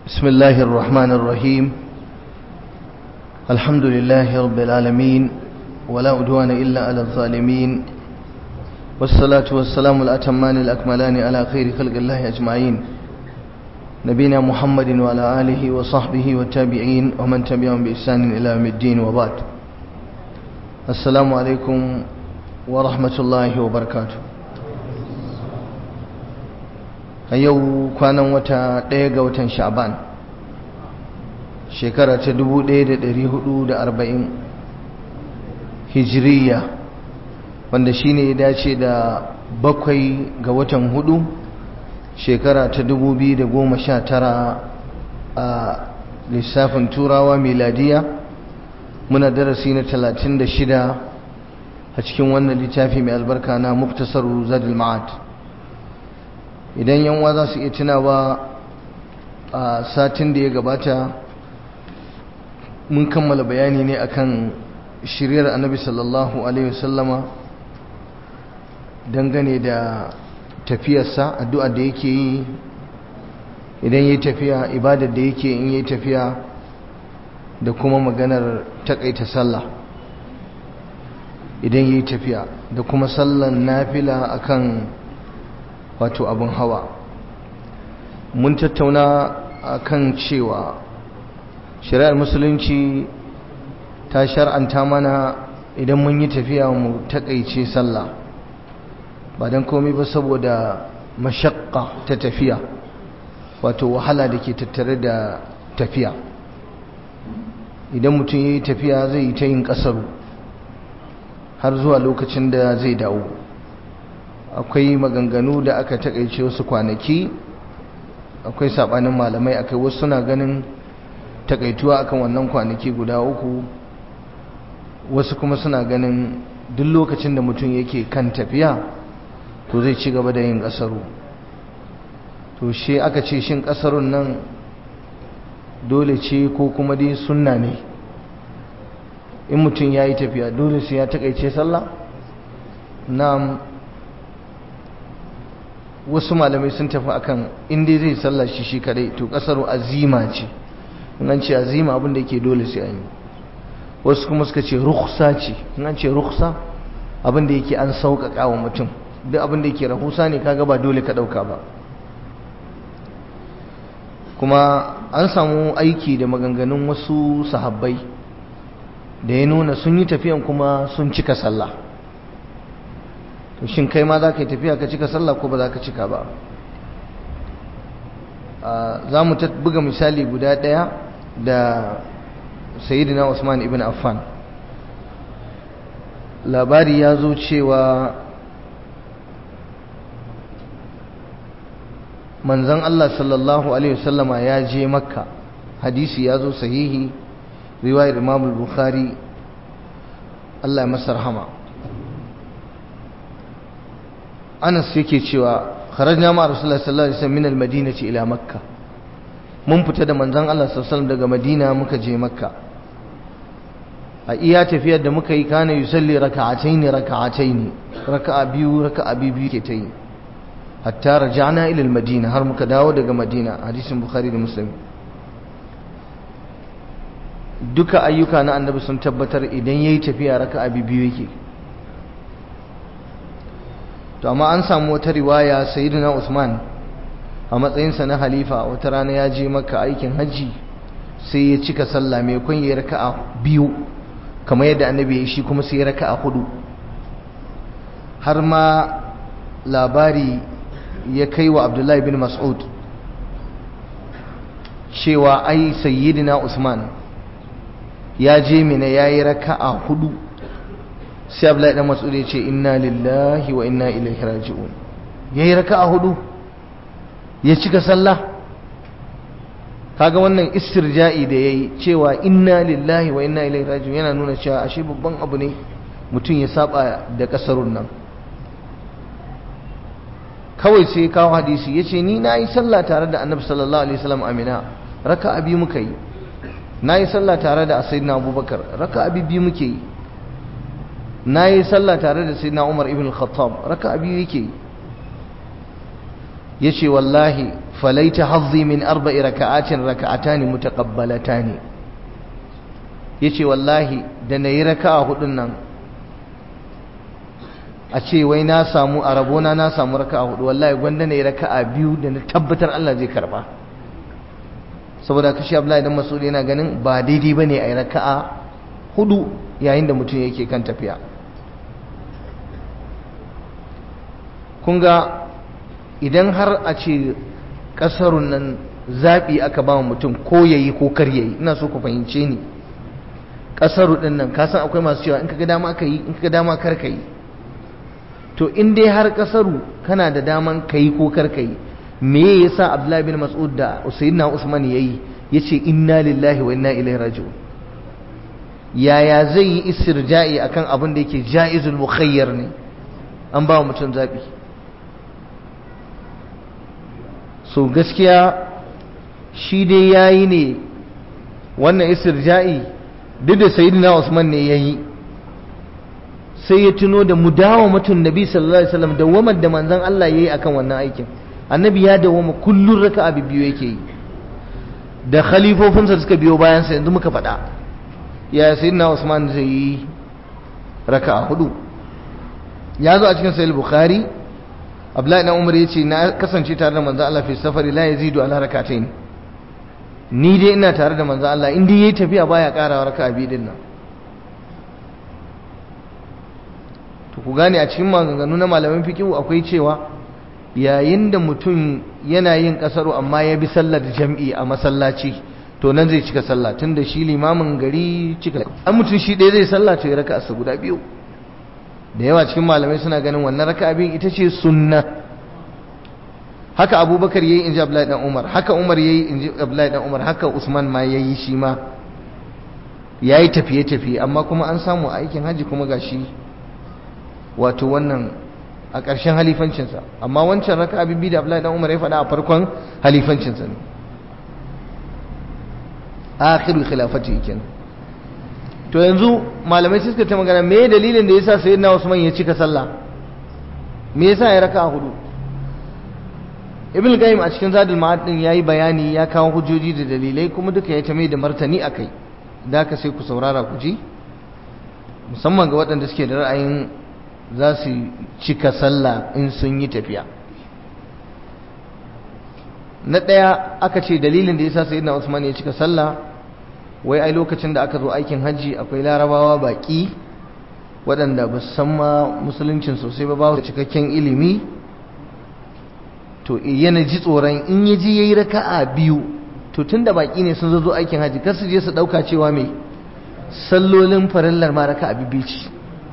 بسم الله الرحمن الرحيم الحمد لله رب العالمين ولا عدوان إلا على الظالمين والصلاة والسلام الأتمان الأكملان على خير خلق الله أجمعين نبينا محمد وعلى آله وصحبه والتابعين ومن تبعهم بإحسان إلى يوم الدين وبعد السلام عليكم ورحمة الله وبركاته a yau kwanan wata ɗaya ga watan sha'ban shekara ta 1440 hijiriya wanda shine ya dace da bakwai ga watan hudu shekara ta 2019 a lissafin turawa miladiya muna darasi na 36 a cikin wannan littafi mai albarka na muktasar zadul ma'ad idan yanwa za su iya tunawa a satin da ya gabata mun kammala bayani ne akan shiryar annabi sallallahu alaihi wasallama dangane da tafiyarsa addu'a da yake yi idan yi tafiya ibadar da yake in yi tafiya da kuma maganar takaita sallah idan yi tafiya da kuma sallan nafila akan wato abin hawa mun tattauna akan cewa shari'ar musulunci ta shar'anta mana idan mun yi tafiya mu takaice sallah ba don komai ba saboda mashakka ta tafiya wato wahala da ke tattare da tafiya idan mutum ya yi tafiya zai yi ta yin kasaru har zuwa lokacin da zai dawo akwai maganganu da aka takaice wasu kwanaki akwai sabanin malamai akai wasu suna ganin takaituwa akan wannan kwanaki guda uku wasu kuma suna ganin duk lokacin da mutum yake kan tafiya to zai ci gaba da yin kasaru to shi aka ce shin kasarun nan dole ce ko kuma dai sunna ne in mutum ya yi tafiya dole sai ya takaice sallah na wasu malamai sun tafi akan inda zai sallah shi shi kadai to kasar azima ce in an ce azima abin da yake dole sai an yi wasu kuma suka ce rukhsa ce in an ce rukhsa abin da yake an sauƙaƙa wa mutum duk abin da yake rahusa ne kaga ba dole ka ɗauka ba kuma an samu aiki da maganganun wasu sahabbai da ya nuna sun yi tafiyan kuma sun cika sallah to shin kai ma za ka yi tafiya ka cika sallah ko ba za ka cika ba za mu buga misali guda ɗaya da sayidina usman ibn affan labari ya zo cewa manzan allah sallallahu alaihi wasallama ya je makka hadisi ya zo sahihi riwayar imam bukhari allah ya masa rahama anas yake cewa kharajna ma rasulullahi sallallahu alaihi wasallam min almadinati ila makka mun fita da manzon Allah sallallahu alaihi wasallam daga madina muka je makka a iya tafiyar da muka yi kana yusalli raka'atayn raka'atayn raka'a biyu raka'a biyu ke ta yi hatta raja'na ila almadina har muka dawo daga madina hadisin bukhari da muslim duka ayyuka na annabi sun tabbatar idan yayi tafiya raka'a biyu yake to amma an samu wata riwaya sayyidina Usman a matsayinsa na halifa wata rana ya je maka aikin hajji sai ya cika sallah mai kun yi raka'a biyu kamar yadda annabi ya shi kuma sai ya raka'a hudu har ma labari ya kai wa Abdullahi bin Mas'ud cewa ai sayyidina Usman ya je mina yayi raka'a hudu sai Abdullahi dan Mas'ud ya ce inna lillahi wa inna ilaihi raji'un yayi raka'a hudu ya cika sallah kaga wannan istirja'i da yayi cewa inna lillahi wa inna ilaihi raji'un yana nuna cewa ashe babban abu ne mutum ya saba da kasarun nan kawai sai kawo hadisi yace ni nayi sallah tare da Annabi sallallahu alaihi wasallam amina raka'a biyu muka yi nayi sallah tare da Sayyidina Abubakar raka'a biyu muke yi na yi sallah tare da sai na umar ibn khattab raka biyu yake ya ce wallahi falaita hazzi min arba'i raka'atin raka'atani mutaqabbalatani yace wallahi da nayi raka'a hudun nan a ce wai na samu a rabona na samu raka'a hudu wallahi gwanda nayi raka'a biyu da na tabbatar Allah zai karba saboda kashi Abdullahi dan Mas'ud yana ganin ba daidai bane a yi raka'a hudu yayin da mutum yake kan tafiya kun ga idan har a ce kasarun nan zaɓi aka ba mutum ko yayi ko kar yayi ina so ku fahimce ni kasaru din nan kasan akwai masu cewa in kaga dama ka yi in kaga dama kar ka yi to in dai har kasaru kana da daman ka yi ko kar ka yi me yasa Abdullahi bin Mas'ud da Sayyidina Usman yayi yace inna lillahi wa inna ilaihi raji'un yaya zai yi istirja'i akan abin da yake jaizul mukhayyar ne an ba mutum zabi so gaskiya shi dai yayi ne wannan istirja'i duk da sayyidina Usman ne yayi sai ya tuno da mudawamatun nabi sallallahu alaihi wasallam da wamar da manzon Allah yayi akan wannan aikin annabi ya dawoma kullun raka'a biyu yake yi da khalifofinsa suka biyo bayan sa yanzu muka faɗa ya sayyidina Usman zai yi raka'a hudu ya zo a cikin sahih bukhari Abdullahi dan Umar yace na kasance tare da manzon Allah fi safari la yazidu ala rak'atayn ni dai ina tare da manzon Allah in dai yayi tafiya baya karawa raka'a biyu din nan to ku gane a cikin maganganu na malaman fiqh akwai cewa yayin da mutum yana yin kasaru amma ya bi sallar jam'i a masallaci to nan zai cika sallah tunda shi limamin gari cika an mutum shi ɗaya zai sallah to ya raka asa guda biyu da yawa cikin malamai suna ganin wannan raka biyu ita ce sunna haka abubakar yayi inji abdullahi dan umar haka umar yayi inji abdullahi dan umar haka usman ma yayi shi ma yayi tafiye tafiye amma kuma an samu aikin haji kuma gashi wato wannan a ƙarshen halifancinsa amma wancan raka abin da Abdullahi dan Umar ya faɗa a farkon halifancinsa ne akhiru khilafati kenan to yanzu malamai suka ta magana me dalilin da yasa sayyidina Usman ya cika sallah me yasa ya raka hudu Ibn Qayyim a cikin Zadul Ma'ad din yayi bayani ya kawo hujjoji da dalilai kuma duka ya ta mai da martani akai da ka sai ku saurara ku ji musamman ga waɗanda suke da ra'ayin za su cika sallah in sun yi tafiya na ɗaya aka ce dalilin da ya sa sayyidina Usman ya cika sallah wai ai lokacin da aka zo aikin hajji akwai larabawa baƙi waɗanda ba su san ma musuluncin sosai ba ba cikakken ilimi to yana ji tsoron in ya ji ya yi raka'a biyu to tun da baƙi ne sun zo aikin hajji kar su je su ɗauka cewa mai sallolin farillar ma raka'a biyu ce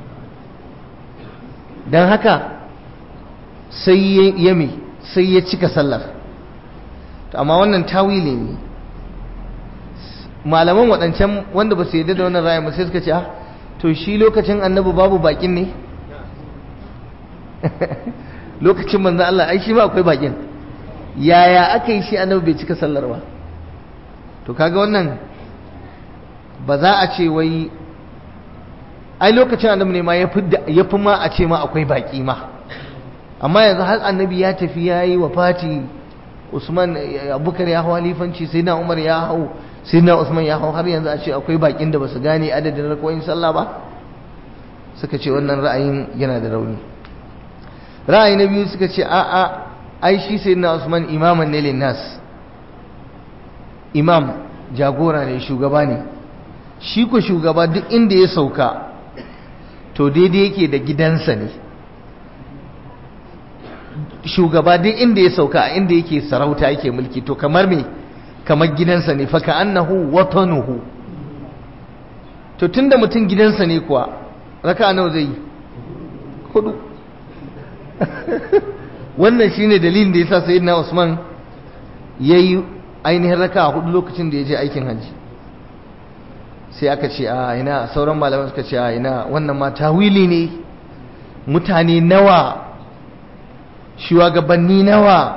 don haka sai ya me sai ya cika sallar amma wannan tawili ne malaman waɗancan wanda ba su yadda da wannan ra'ayin sai suka ce ah to shi lokacin annabi babu bakin ne lokacin manzan Allah ai shi ma akwai bakin yaya aka yi shi annabi bai cika sallar ba to kaga wannan ba za a ce wai ai lokacin annabi ne ma ya fi ma a ce ma akwai baki ma amma yanzu har annabi ya tafi ya yi wa fati usman abubakar ya hau halifanci sai na umar ya hau sai na usman ya hau har yanzu a ce akwai bakin da ba su gane adadin rakoyin sallah ba suka ce wannan ra'ayin yana da rauni ra'ayi na biyu suka ce a'a ai shi sai na usman imaman ne linnas imam jagora ne shugaba ne shi ko shugaba duk inda ya sauka to daidai yake da gidansa ne shugaba duk inda ya sauka a inda yake sarauta yake mulki to kamar me kamar gidansa ne faka annahu watanuhu to tunda mutum gidansa ne kuwa raka nawa zai yi hudu wannan shine dalilin da yasa sayyidina Usman yayi ainihin raka hudu lokacin da ya je aikin hajji sai aka ce a ina sauran malaman suka ce a ina wannan ma tawili ne mutane nawa shugabanni nawa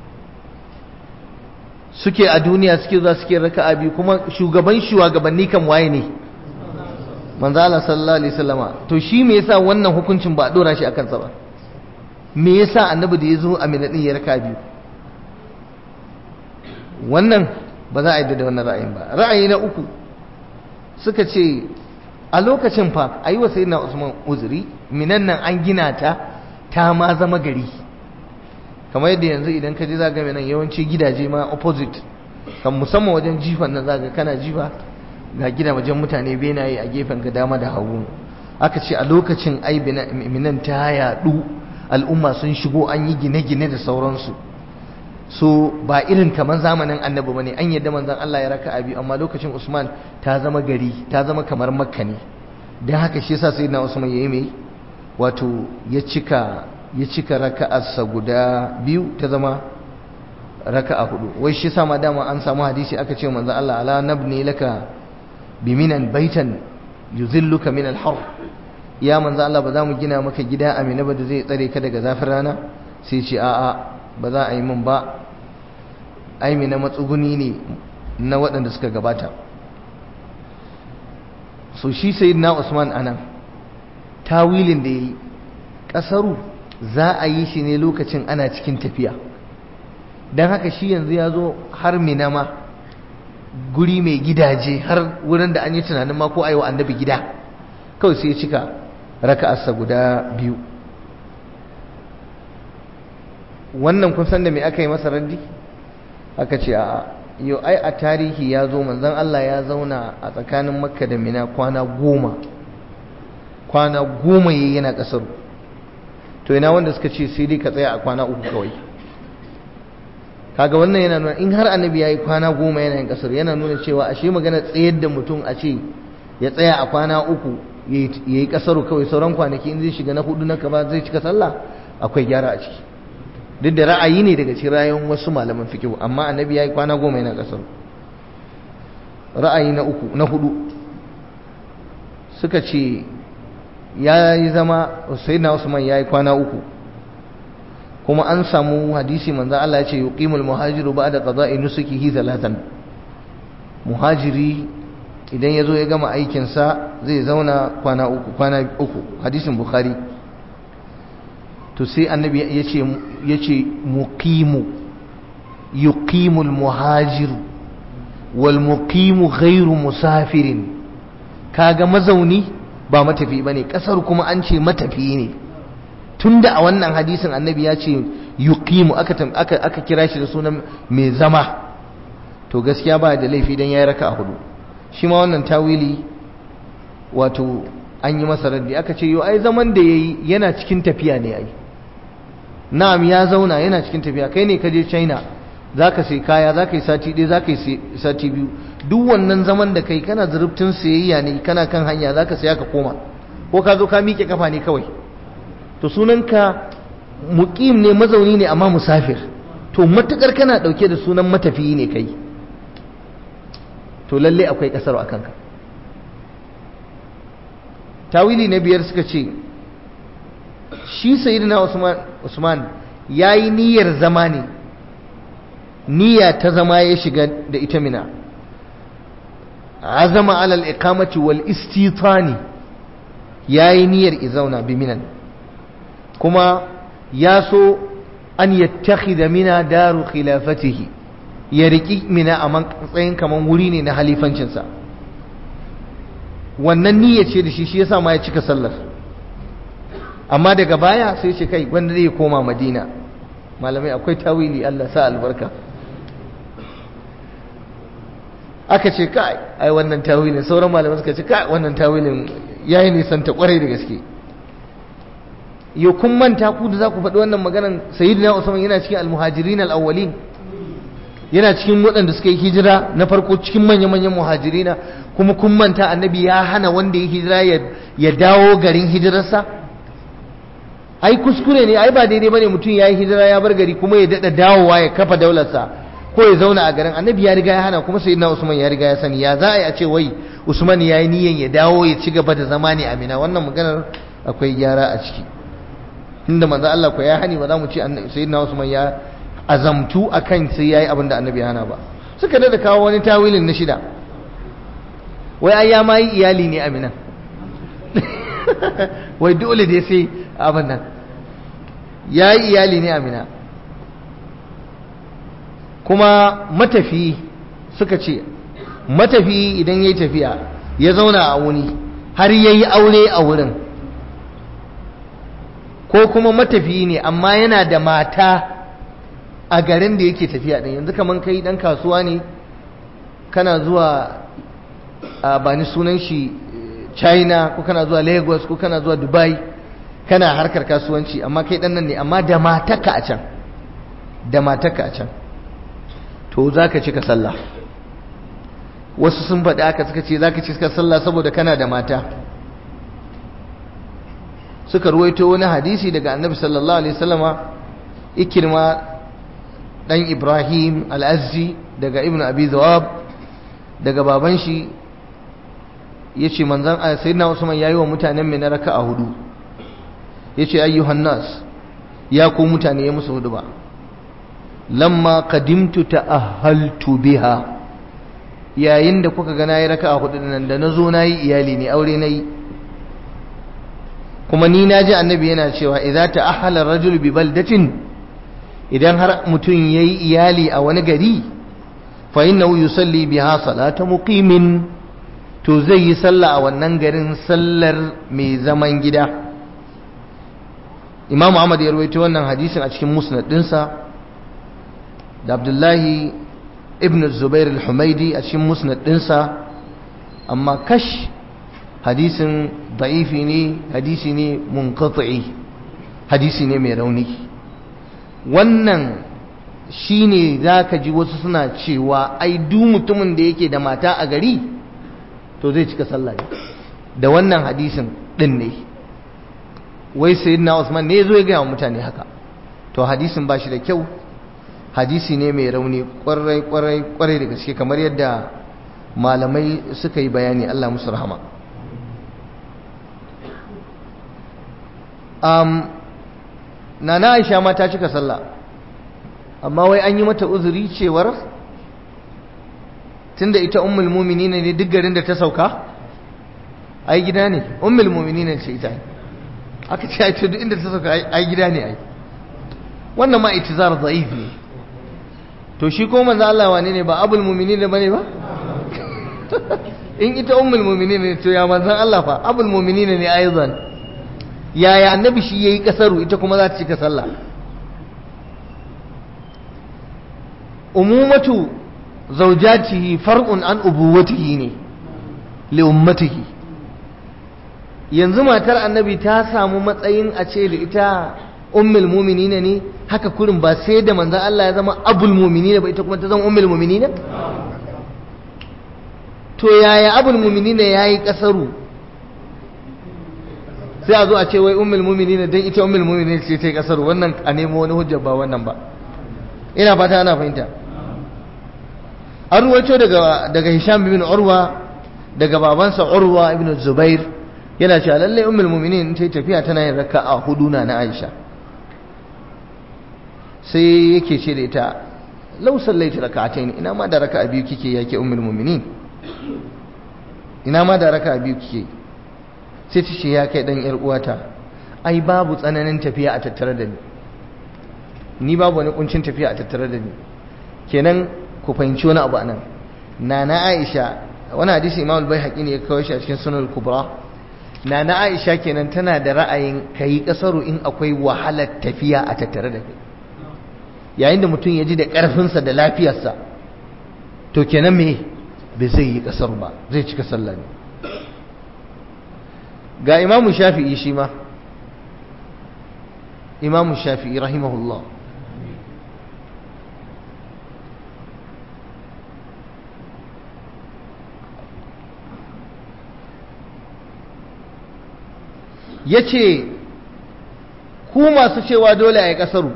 suke a duniya suke zuwa suke raka'a biyu kuma shugaban shugabanni kan waye ne manzo Allah sallallahu alaihi wasallama to shi me yasa wannan hukuncin ba a dora shi akan sa ba me yasa annabi da yazo a minadin ya raka'a biyu wannan ba za a yi da wannan ra'ayin ba ra'ayi na uku suka ce a lokacin fa a yi wa sayyidina usman uzuri minan nan an gina ta ta ma zama gari kamar yadda yanzu idan ka je za ga nan yawanci gidaje ma opposite kan musamman wajen jifan nan za ga kana jifa ga gida wajen mutane benaye a gefen ka dama da hagu aka ce a lokacin ai minan ta yaɗu al'umma sun shigo an yi gine-gine da sauransu so ba irin kamar zamanin annabi bane an yadda manzon Allah ya raka abi amma lokacin Usman ta zama gari ta zama kamar Makka ne dan haka shi yasa sayyidina Usman yayi mai wato ya cika ya cika raka'arsa guda biyu ta zama raka'a hudu wai shi yasa ma dama an samu hadisi aka ce manzon Allah ala nabni laka biminan baitan yuzilluka min al-har ya manzon Allah ba za mu gina maka gida amina ba da zai tsare ka daga zafin rana sai ce a'a ba za a yi min ba aimi na matsuguni ne na waɗanda suka gabata so shi sai na usman anan tawilin da ya yi ƙasaru za a yi shi ne lokacin ana cikin tafiya don haka shi yanzu ya zo har minama guri mai gidaje har wurin da an yi tunanin ma ko a yi wa annabi gida kawai sai ya cika raka'arsa guda biyu wannan kun san da me aka yi masa raddi aka ce a yau ai a tarihi ya zo manzon Allah ya zauna a tsakanin makka da mina kwana goma kwana goma yayi yana kasar to ina wanda suka ce sai dai ka tsaya a kwana uku kawai kaga wannan yana nuna in har annabi yayi kwana goma yana yin kasar yana nuna cewa ashe magana tsayar da mutum a ce ya tsaya a kwana uku yayi kasaru kawai sauran kwanaki in zai shiga na hudu na kaba zai cika sallah akwai gyara a ciki duk da ra'ayi ne daga cikin rayuwar wasu malaman fikihu amma annabi ya yi kwana goma yana kasar ra'ayi na uku na hudu suka ce ya yi zama na usman ya yi kwana uku kuma an samu hadisi manzo Allah ya ce yuqimul muhajiru ba'da qada'i nusukihi thalathan muhajiri idan ya zo ya gama aikinsa zai zauna kwana uku kwana uku hadisin bukhari to sai annabi ya ce muqimu yuqimul muhajiru wal muqimu ghairu musafirin kaga mazauni ba matafi bane kasar kuma an ce matafi ne tunda a wannan hadisin annabi ya ce yuqimu aka aka aka kira shi da sunan mai zama to gaskiya ba da laifi dan yayi raka'a hudu shi ma wannan tawili wato an yi masa raddi aka ce yo ai zaman da yayi yana cikin tafiya ne ai na'am ya zauna yana cikin tafiya kai ne ka je China zaka sai kaya zaka yi sati ɗaya zaka yi sati biyu duk wannan zaman da kai kana zurubtun sayayya ne kana kan hanya zaka saya ka koma ko ka zo ka miƙe kafa ne kawai to sunanka muqim ne mazauni ne amma musafir to matukar kana dauke da sunan matafiyi ne kai to lalle akwai kasar a kanka tawili na biyar suka ce shi sayyidina Usman Usman yayi niyyar zama ne niyya ta zama ya shiga da ita mina azama ala al-iqamati wal istitani yayi niyyar izauna bi minan kuma ya so an yattakhidha mina daru khilafatihi ya riki mina a matsayin kaman wuri ne na halifancinsa wannan niyya ce da shi shi yasa ma ya cika sallar amma daga baya sai ce kai wanda zai koma madina malamai akwai tawili Allah sa albarka aka ce kai ai wannan tawilin sauran malamai suka ce kai wannan tawilin yayi nisan ta kwarai da gaske yo kun manta ku da za ku faɗi wannan maganan sayyidina Usman yana cikin almuhajirin alawwalin yana cikin waɗanda suka yi hijira na farko cikin manya-manyan muhajirina kuma kun manta annabi ya hana wanda ya hijira ya dawo garin hijirarsa ai kuskure ne ai ba daidai bane mutum ya yi hijira ya bar gari kuma ya daɗa dawowa ya kafa daularsa ko ya zauna a garin annabi ya riga ya hana kuma sayyidina usman ya riga ya sani ya za a yi a ce wai usman ya yi niyyar ya dawo ya ci gaba da zama ne amina wannan maganar akwai gyara a ciki inda manzo Allah ko ya hani ba za mu ce sayyidina usman ya azamtu akan sai yayi abin da annabi ya hana ba suka da kawo wani tawilin na shida wai ai ya ma yi iyali ne amina wai dole dai sai abin nan ya yi iyali ne amina kuma matafi suka ce matafi idan ya yi tafiya ya zauna a wuni har ya yi aure a wurin ko kuma matafi ne amma yana da mata a garin da yake tafiya ɗin yanzu kamar kai ɗan kasuwa ne kana zuwa a bani sunan shi china ko kana zuwa lagos ko kana zuwa dubai kana harkar kasuwanci amma kai ɗan nan ne amma da mataka a can da mataka a can to za ka cika sallah wasu sun faɗi aka suka ce za ka cika sallah saboda kana da mata suka ruwaito wani hadisi daga annabi sallallahu alaihi wasallama ikirma dan ibrahim al-azzi daga ibnu abi zawab daga baban shi yace manzon sayyidina usman yayi wa mutanen mai raka'a hudu yace ayyuhan nas ya ku mutane ya musu hudu ba lamma qadimtu ta'ahhaltu biha yayin da kuka ga nayi raka'a hudu nan da nazo nayi iyali ne aure nayi kuma ni naji annabi yana cewa idza ta'ahhala ar-rajulu bi baldatin idan har mutum yayi iyali a wani gari fa innahu yusalli biha salata muqimin to zai yi sallah a wannan garin sallar mai zaman gida Imam Ahmad ya rawaito wannan hadisin a cikin musnad dinsa da Abdullahi ibn Zubair al-Humaidi a cikin musnad dinsa amma kash hadisin da'ifi ne hadisi ne munqati hadisi ne mai rauni wannan shine zaka ji wasu suna cewa ai duk mutumin da yake da mata a gari to zai cika sallah da wannan hadisin din ne wai sayyidina Usman ne yazo ya ga mutane haka to hadisin ba shi da kyau hadisi ne mai rauni kwarai kwarai kwarai da gaske kamar yadda malamai suka yi bayani Allah musu rahama um, nana aisha ma ta cika sallah amma wai an yi mata uzuri cewar tunda ita ummul mu'minin ne duk garin da ta sauka ai gida ne ummul mu'minin ce ita aka ce ai duk inda ta sauka ai gida ne ai wannan ma itizar da'if ne to shi ko manzo Allah wane ne ba abul mu'minin bane ba in ita ummul mu'minin ne to ya manzon Allah fa abul mu'minin ne aizan yaya annabi shi yayi kasaru ita kuma za ta cika sallah umumatu zawjatihi far'un an ubuwatihi ne li ummatihi yanzu matar annabi ta samu matsayin a ce da ita ummul mu'minina ne haka kurin ba sai da manzon Allah ya zama abul mu'minina ba ita kuma ta zama ummul mu'minina to yaya abul mu'minina yayi kasaru sai a zo a ce wai ummul mu'minin dan ita ummul mu'minin ce ta yi kasar wannan a nemo wani hujja ba wannan ba ina fata ana fahimta an ruwaito daga daga Hisham bin Urwa daga babansa Urwa ibn Zubair yana cewa lalle ummul mu'minin ta tafiya tana yin raka'a hudu na na Aisha sai yake ce da ita law sallaita raka'atayn ina ma da raka'a biyu kike yake ummul mu'minin ina ma da raka'a biyu kike sai ta ce ya kai dan yar uwata ai babu tsananin tafiya a tattare da ni ni babu wani kuncin tafiya a tattare da ni kenan ku fahimci wani abu anan nana Aisha wani hadisi Imam al-Baihaqi ne ya kawo shi a cikin Sunan al-Kubra nana Aisha kenan tana da ra'ayin kai kasaru in akwai wahalar tafiya a tattare da kai yayin da mutum ya ji da karfinsa da lafiyarsa to kenan me bai zai yi kasar ba zai cika sallah ne ga imamu shafi'i shi ma imamu shafi'i rahimahullah ya ce ku masu cewa dole a yi ƙasaru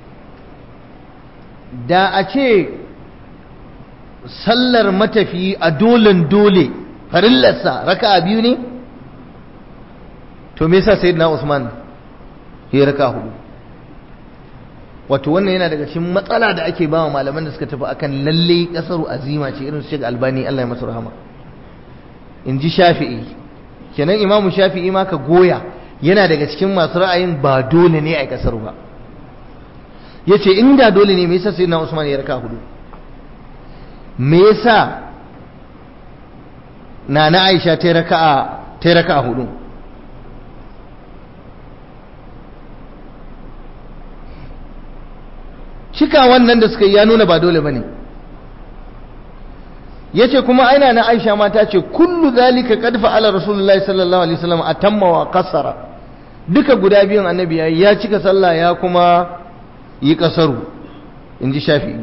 da a ce sallar matafi a dolen dole farillarsa raka biyu ne to me yasa sayyidina Usman ya raka hudu wato wannan yana daga cikin matsala da ake ba wa malaman da suka tafi akan lalle kasaru azima ce irin su Sheikh Albani Allah ya masa rahama in ji Shafi'i kenan Imam Shafi'i ma ka goya yana daga cikin masu ra'ayin ba dole ne a kasaru ba yace inda dole ne me yasa sayyidina Usman ya raka hudu me yasa na na aisha ta raka'a ta raka'a hudu cika wannan da suka yi ya nuna ba dole bane yace kuma aina na aisha ma ta ce kullu zalika qad fa'ala rasulullahi sallallahu alaihi wasallam atamma wa qasara duka guda biyun annabi yayi ya cika sallah ya kuma yi kasaru inji shafi'i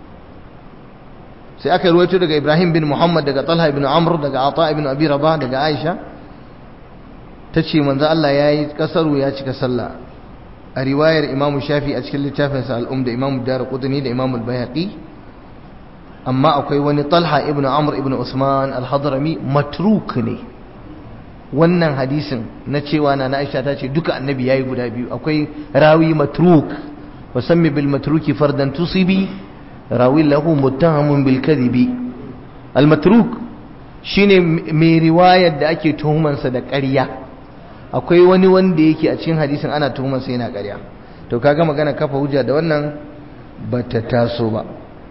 sai aka ruwaito daga Ibrahim bin Muhammad daga Talha ibn Amr daga Ata ibn Abi Rabah daga Aisha tace manzo Allah yayi kasaru ya cika sallah a riwayar Imam Shafi a cikin littafinsa al-Um da Imam Darqutni da Imam al-Baihaqi amma akwai wani Talha ibn Amr ibn Usman al-Hadrami matruk ne wannan hadisin na cewa na Aisha ta ce duka annabi yayi guda biyu akwai rawi matruk wasammi bil matruki fardan tusibi rawi lahu muttahamun bil kadhibi al matruk shine mai riwayar da ake tuhumansa da ƙarya akwai wani wanda yake a cikin hadisin ana tuhumansa yana ƙarya to kaga magana kafa hujja da wannan bata taso ba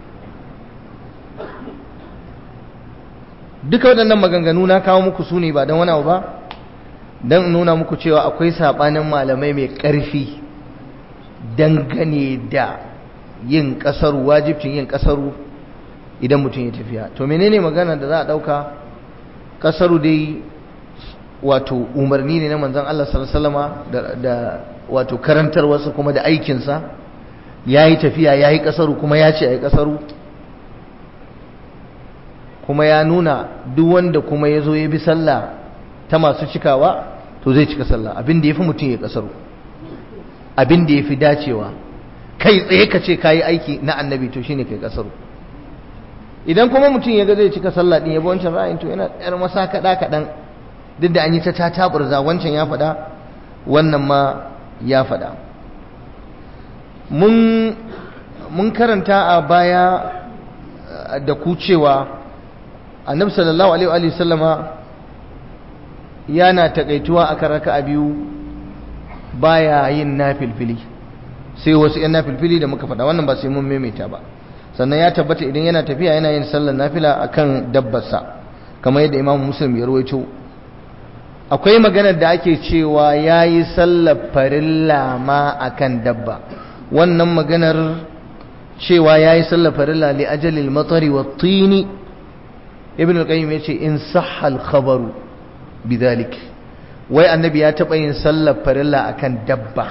duka waɗannan maganganu na kawo muku su ne ba don wani abu ba don nuna muku cewa akwai saɓanin malamai mai ƙarfi dangane da yin ƙasaru wajibcin yin ƙasaru idan mutum ya tafiya to menene magana da za a ɗauka ƙasaru dai wato umarni ne na manzan Allah sallama da wato karantarwarsa kuma da aikinsa ya yi tafiya ya yi ƙasaru kuma ya ce a yi ƙasaru kuma ya nuna duk wanda kuma ya zo ya bi sallah ta masu cikawa to zai cika sallah abin da ya fi mutum ya kasaru abin da ya fi dacewa kai tsaye ka ce ka yi aiki na annabi to shine kai kasaru idan kuma mutum ya ga zai cika sallah din ya bi wancan ra'ayin to yana yar masa kaɗa kaɗan duk da an yi ta tataburza wancan ya faɗa wannan ma ya faɗa mun karanta a baya da ku cewa annabi sallallahu alaihi wa sallama yana takaituwa akan raka'a biyu baya yin nafilfili sai wasu yan nafilfili da muka faɗa wannan ba sai mun maimaita ba sannan ya tabbata idan yana tafiya yana yin sallar nafila akan dabbarsa kamar yadda imam muslim ya rawaito akwai maganar da ake cewa yayi sallar farilla ma akan dabba wannan maganar cewa yayi sallar farilla li ajalil matari wat tini ibn al-qayyim yace in sahha al-khabaru bidhalik wai annabi ya taba yin sallar farilla akan dabba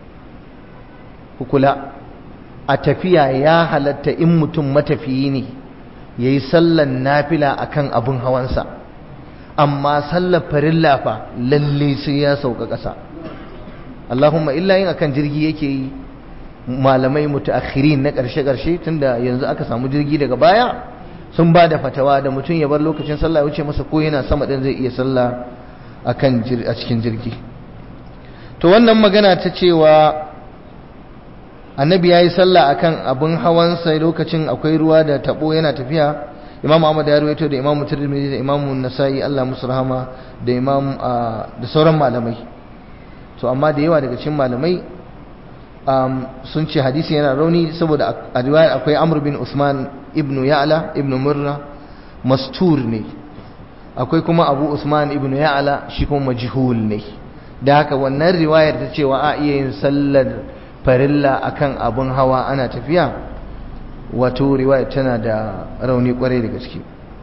kula a tafiya ya halatta in mutum matafiyi ne yayi sallar nafila akan abun hawansa amma sallar farilla fa lalle sai ya sauka ƙasa Allahumma illa yin akan jirgi yake yi malamai mutaakhirin na ƙarshe-ƙarshe tunda yanzu aka samu jirgi daga baya sun ba da fatawa da mutum ya bar lokacin sallah ya wuce masa ko yana sama din zai iya sallah akan a cikin jirgi to wannan magana ta cewa annabi ya yi sallah akan abin hawansa lokacin akwai ruwa da tabo yana tafiya imam ahmad ya rawaito da imam tirmidhi da imam nasa'i Allah musu rahama da imam da sauran malamai to amma da yawa daga cikin malamai sun ce hadisi yana rauni saboda a riwaya akwai amr bin usman ibnu ya'la ibnu murra mastur ne akwai kuma abu usman ibnu ya'la shi kuma majhul ne da haka wannan riwayar ta cewa a iya yin sallar farilla akan abun hawa ana tafiya wato riwayar tana da rauni kwarai da gaske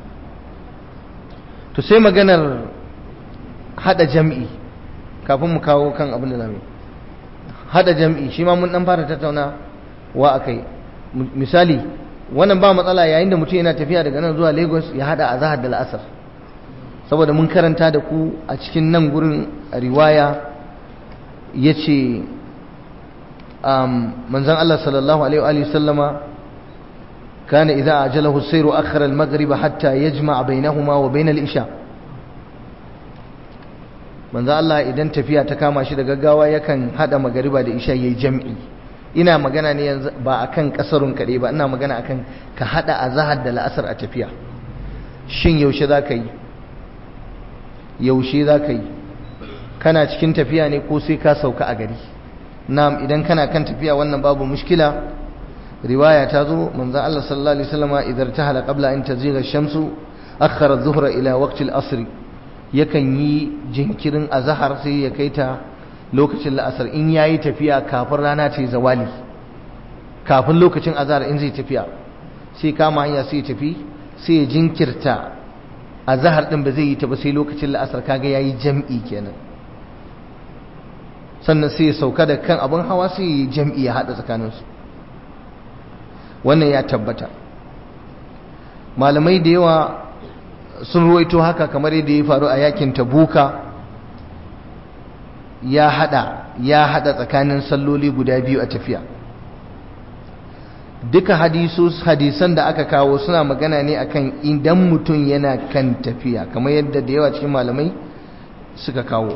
to sai maganar hada jam'i kafin mu kawo kan abin da zamu hada jam'i shi ma mun dan fara tattauna wa akai misali wannan ba matsala yayin da mutum yana tafiya daga nan zuwa Lagos ya hada azhar da al'asar saboda mun karanta da ku a cikin nan gurin riwaya yace um manzon Allah sallallahu alaihi wa sallama kana idza ajalahu as-sayru akhara al-maghrib hatta yajma' bainahuma wa bain al-isha manzon Allah idan tafiya ta kama shi da gaggawa yakan hada magariba da isha yayi jam'i ina magana ne yanzu ba akan kasarun kaɗai ba ina magana akan ka hada azhar da la'asar a tafiya shin yaushe za ka yi yaushe za ka yi kana cikin tafiya ne ko sai ka sauka a gari na'am idan kana kan tafiya wannan babu mushkila riwaya ta zo manzo Allah sallallahu alaihi wasallam idan tahala qabla an tazigha ash-shamsu akhara adh-dhuhra ila waqti al-asr yakan yi jinkirin azhar sai ya kai ta lokacin la'asar in yayi tafiya kafin rana ta yi zawali kafin lokacin azhar in zai tafiya sai kama hanya sai ya tafi sai ya jinkirta azhar din ba zai yi ta ba sai lokacin la'asar kaga yayi jam'i kenan sannan sai ya sauka da kan abin hawa sai ya jam'i ya hada tsakaninsu wannan ya tabbata malamai da yawa sun ruwaito haka kamar yadda ya faru a yakin tabuka ya hada ya hada tsakanin salloli guda biyu a tafiya duka hadisan da aka kawo suna magana ne akan idan mutum yana kan tafiya kamar yadda da yawa cikin malamai suka kawo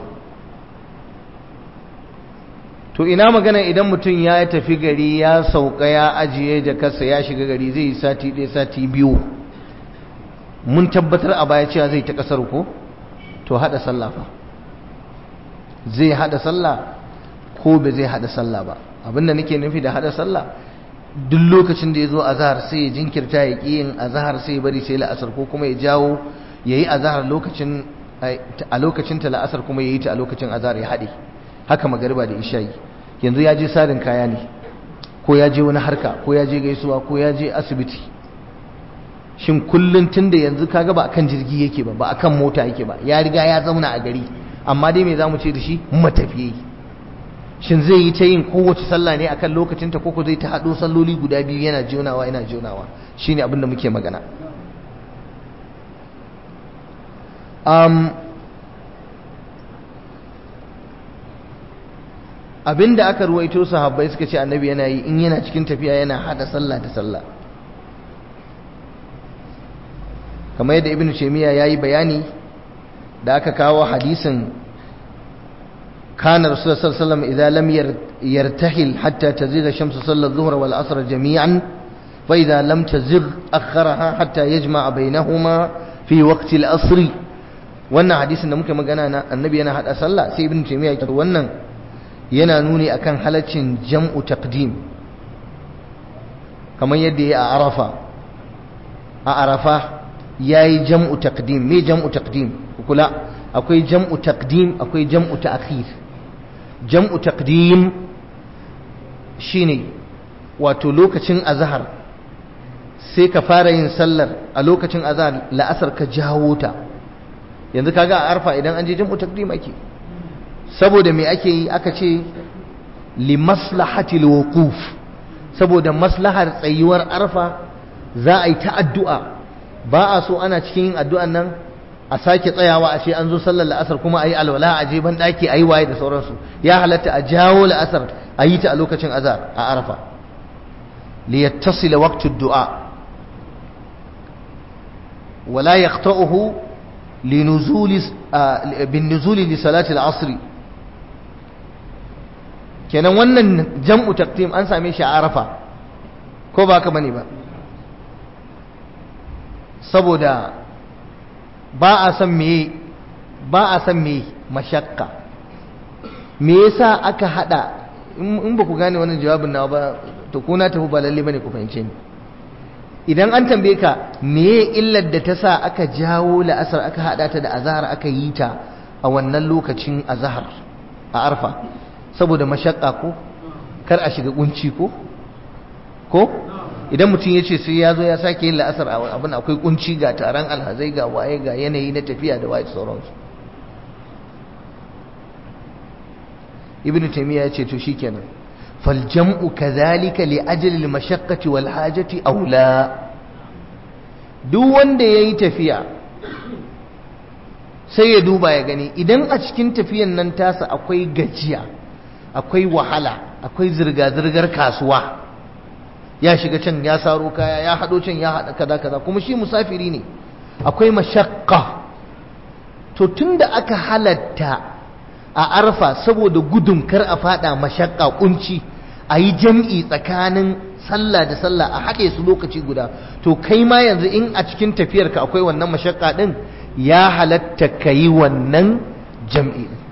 to ina magana idan mutum ya tafi gari ya sauka ya ajiye jakarsa ya shiga gari zai yi sati ɗaya sati biyu mun tabbatar a baya cewa zai ta ƙasar ko to haɗa sallah fa zai haɗa sallah ko ba zai haɗa sallah ba abinda nake nufi da haɗa sallah duk lokacin da ya zo azahar sai ya jinkirta ya ƙi yin azahar sai ya bari sai la'asar ko kuma ya jawo ya yi azahar lokacin a lokacin ta la'asar kuma ya yi ta a lokacin azahar ya haɗe haka magariba da isha'i yanzu ya je sarin kaya ne ko ya je wani harka ko ya je gaisuwa ko ya je asibiti shin kullun tunda yanzu kaga ba akan jirgi yake ba ba akan mota yake ba ya riga ya zauna a gari amma dai me zamu ce da shi matafiyi shin zai yi ta yin kowace sallah ne akan lokacin ta koko zai ta hado salloli guda biyu yana jonawa yana jonawa shine abin da muke magana um, abinda aka ruwaito sahabbai suka ce annabi yana yi in yana cikin tafiya yana hada sallah da sallah kamar yadda ibnu taymiya yayi bayani da aka kawo hadisin kana rasulullah sallallahu alaihi wasallam idza lam yartahil hatta tazigha shamsu sallar dhuhra wal asr jami'an fa idza lam tazigh akharaha hatta yajma'a bainahuma fi waqti al asr wannan hadisin da muke magana na annabi yana hada sallah sai ibnu taymiya ya wannan yana nuni akan halaccin jam'u taqdim kamar yadda ya a arafa a arafa yayi jam'u taqdim me jam'u taqdim kula akwai jam'u taqdim akwai jam'u ta'khir jam'u taqdim shine wato lokacin azhar sai ka fara yin sallar a lokacin azhar la'asar ka jawo ta yanzu kaga a arfa idan an je jam'u taqdim ake saboda me ake yi aka ce li maslahatil wuquf saboda maslahar tsayuwar arfa za a yi ta addu'a ba a so ana cikin yin addu'an nan a sake tsayawa a ce an zo sallar la'asar kuma a yi alwala a je ban daki a yi waye da sauransu ya halatta a jawo la'asar a yi ta a lokacin azar a arfa li yattasila waqtu du'a wala yaqta'uhu linuzuli bin nuzuli li salati al-asr kenan wannan jam'u taqdim an same shi a arafa ko ba ka bane ba saboda ba a san me ba a san me mashakka me yasa aka hada in ba ku gane wannan jawabin nawa ba to ko na tafi ba lalle bane ku fahimce ni idan an tambaye ka me illar da ta sa aka jawo la'asar aka hada ta da azhar aka yi ta a wannan lokacin azhar a arfa saboda mashakka ko kar a shiga kunci ko ko idan mutum ya ce sai ya zo ya sake yin la'asar abin akwai kunci ga taron alhazai ga waye ga yanayi na tafiya da waye sauransu ibn taymiya ya ce to shikenan fal jam'u kadhalika li ajli al mashaqqati wal hajati aula duk wanda yayi tafiya sai ya duba ya gani idan a cikin tafiyan nan tasa akwai gajiya akwai wahala akwai zirga-zirgar kasuwa ya shiga can ya saro kaya ya haɗo can ya haɗa kaza kaza kuma shi musafiri ne akwai mashakka to tunda aka halatta a arfa saboda gudun kar a fada mashakka kunci a yi jam'i tsakanin sallah da sallah a haɗe su lokaci guda to kai ma yanzu in a cikin tafiyarka akwai wannan mashakka ɗin ya halatta ka yi wannan jam'i ɗin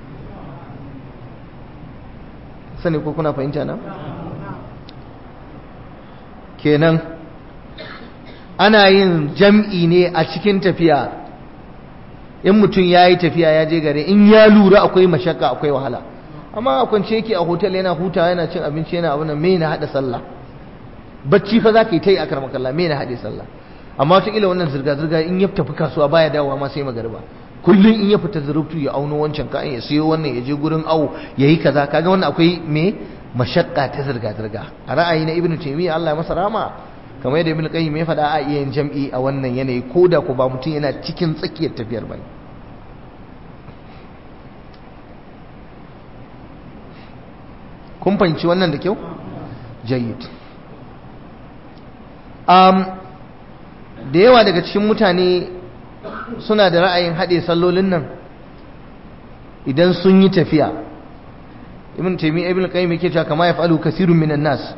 sani ko kuna fahimta na? kenan ana yin jam'i ne a cikin tafiya in mutum ya yi tafiya ya je gare in ya lura akwai mashakka akwai wahala amma a kwance yake a hotel yana huta yana cin abinci yana abin me na haɗa sallah bacci fa za ka yi ta yi a karmakalla me na haɗe sallah amma wataƙila wannan zirga-zirga in ya tafi kasuwa baya dawowa ma sai magariba kullum in ya fita zurubtu ya auno wancan kayan ya siyo wannan ya je gurin awo ya yi kaza kaga wannan akwai me mashakka ta zirga-zirga a ra'ayi na ibnu taymiya Allah ya masa rama kamar yadda ibnu qayyim ya faɗa a iya yin jam'i a wannan yanayi ko da ko ba mutum yana cikin tsakiyar tafiyar bane kun fahimci wannan da kyau jayyid um, da yawa daga cikin mutane suna da ra'ayin haɗe sallolin nan idan sun yi tafiya ibn taymiyyah ibn qayyim yake cewa kama yaf'alu kasirun minan nas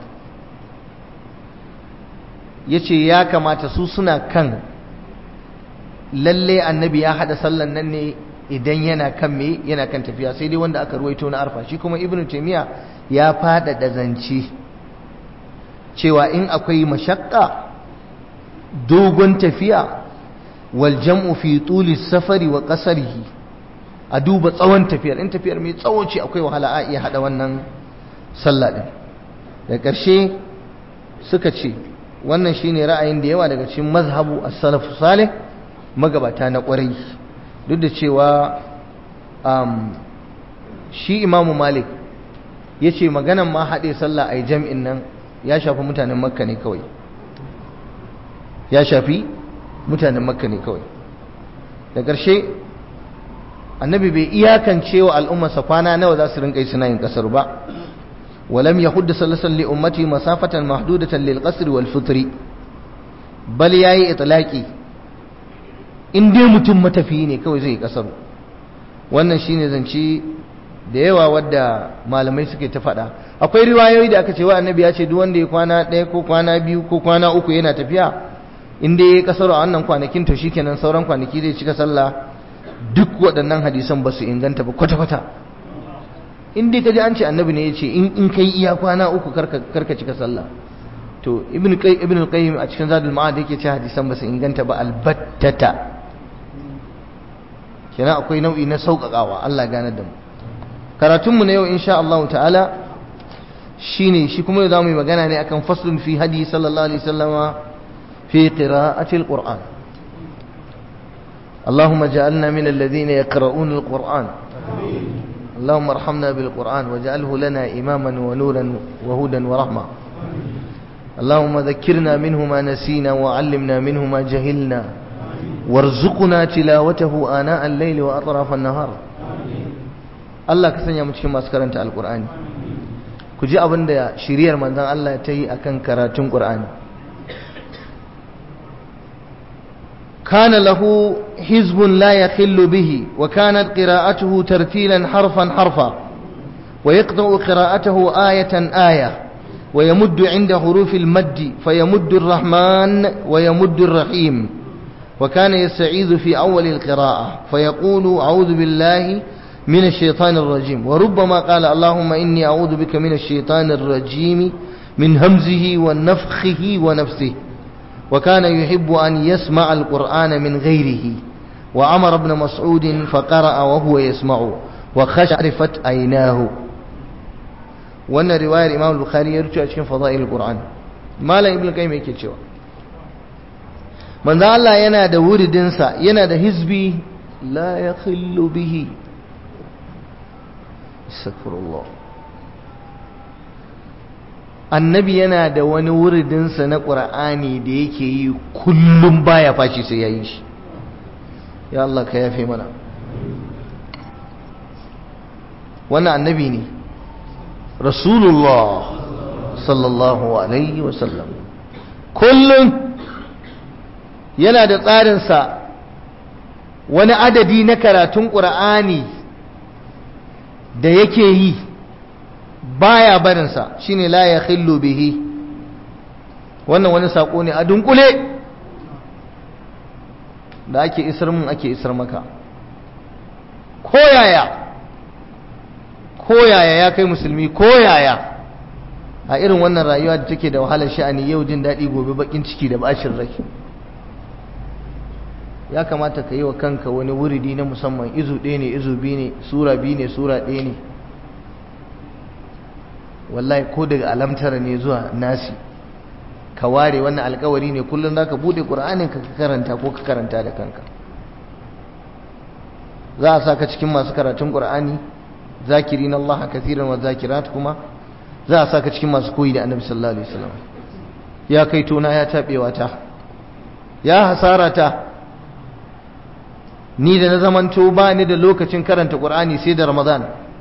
yace ya kamata su suna kan lalle annabi ya hada sallan nan ne idan yana kan me yana kan tafiya sai dai wanda aka ruwaito na arfa shi kuma ibn taymiyyah ya fada da zance cewa in akwai mashakka dogon tafiya wal jam'u fi tuli safari wa qasarihi a duba tsawon tafiyar in tafiyar mai tsawo ce akwai wahala a iya hada wannan sallah din da ƙarshe suka ce wannan shine ra'ayin da yawa daga cikin mazhabu as-salaf salih magabata na ƙwarai duk da cewa um, shi imamu malik ya ce maganan ma haɗe sallah a jam'in nan ya shafi mutanen makka ne kawai ya shafi mutanen makka ne kawai da ƙarshe annabi bai iyakance wa al'ummarsa kwana nawa za su rinka yi suna yin ƙasar ba walam ya hudda sallasan li ummati masafatan mahdudatan lil qasri wal fitri bal yayi itlaqi in dai mutum matafiyi ne kawai zai yi ƙasar wannan shine zance da yawa wadda malamai suke ta faɗa akwai riwayoyi da aka ce wa annabi ya ce duk wanda ya kwana ɗaya ko kwana biyu ko kwana uku yana tafiya in dai ya kasaro a wannan kwanakin to shikenan sauran kwanaki zai cika sallah duk waɗannan hadisan ba su inganta ba kwata-kwata in dai kaji an ce annabi ne ya ce in kai iya kwana uku karka cika sallah to ibn ibn qayyim a cikin zadul ma'ad yake ce hadisan ba su inganta ba albattata kenan akwai nau'i na sauƙaƙawa Allah gane da mu karatunmu na yau insha Allah ta'ala shine shi kuma yau zamu yi magana ne akan faslun fi hadi sallallahu alaihi wasallama fi qira'ati alquran اللهم اجعلنا من الذين يقرؤون القرآن اللهم ارحمنا بالقرآن واجعله لنا إماما ونورا وهدى ورحمة اللهم ذكرنا منه ما نسينا وعلمنا منه ما جهلنا وارزقنا تلاوته آناء الليل وأطراف النهار Allah ka sanya mu cikin masu karanta alkur'ani ku ji abin da shiriyar manzon Allah ta yi akan karatun qur'ani kana lahu hizbun la yakhillu bihi wa kanat qira'atuhu tartilan harfan harfa wa yaqta'u qira'atahu ayatan aya wa yamuddu 'inda hurufil madd fayamuddu ar-rahman wa yamuddu ar-rahim wa kana yasta'idhu fi awwal al-qira'ah fayaqulu a'udhu billahi من الشيطان الرجيم وربما قال اللهم إني أعوذ بك من الشيطان الرجيم من همزه ونفخه ونفسه وكان يحب أن يسمع القرآن من غيره وعمر بن مسعود فقرأ وهو يسمع وخشعرفت عيناه وأن رواية الإمام البخاري يرجع أشكين فضائل القرآن ما لا ابن القيم يكي cewa manzo Allah yana da wuridinsa yana da hizbi la yakhillu bihi astaghfirullah annabi yana da wani wuridinsa na ƙur'ani da yake yi kullum baya fashi sai ya yi shi ya Allah ka yafe mana wannan annabi ne rasulullah sallallahu alaihi wasallam kullum yana da tsarinsa wani adadi na karatun ƙur'ani da yake yi baya barinsa shine la ya khillu bihi wannan wani sako ne a dunkule da ake isar mun ake isar maka koyaya koyaya ya kai musulmi koyaya a irin wannan rayuwa da take da wahalar sha'ani yau jin daɗi gobe bakin ciki da bashin rai ya kamata ka yi wa kanka wani wuridi na musamman izu ɗaya ne izu biyu ne sura biyu ne sura ɗaya ne wallahi ko daga alamtara ne zuwa nasi ka ware wannan alkawari ne kullum za ka buɗe ƙur'anin ka karanta ko ka karanta da kanka za a sa ka cikin masu karatun ƙur'ani zakirin Allah kathiran wa zakirat kuma za a sa ka cikin masu koyi da annabi sallallahu alaihi wasallam ya kai tona ya taɓewa ta ya hasara ta ni da na zamanto ba ni da lokacin karanta ƙur'ani sai da ramadan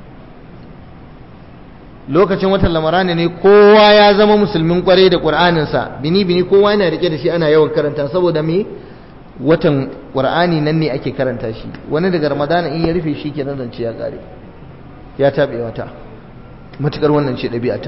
lokacin watan lamarani ne kowa ya zama musulmin kwarai da ƙur'aninsa bini bini kowa yana rike da shi ana yawan karanta saboda me watan ƙur'ani nan ne ake karanta shi wani daga ramadana in ya rufe shi ke nan zance ya ƙare ya taɓe wata matuƙar wannan ce ɗabi'ata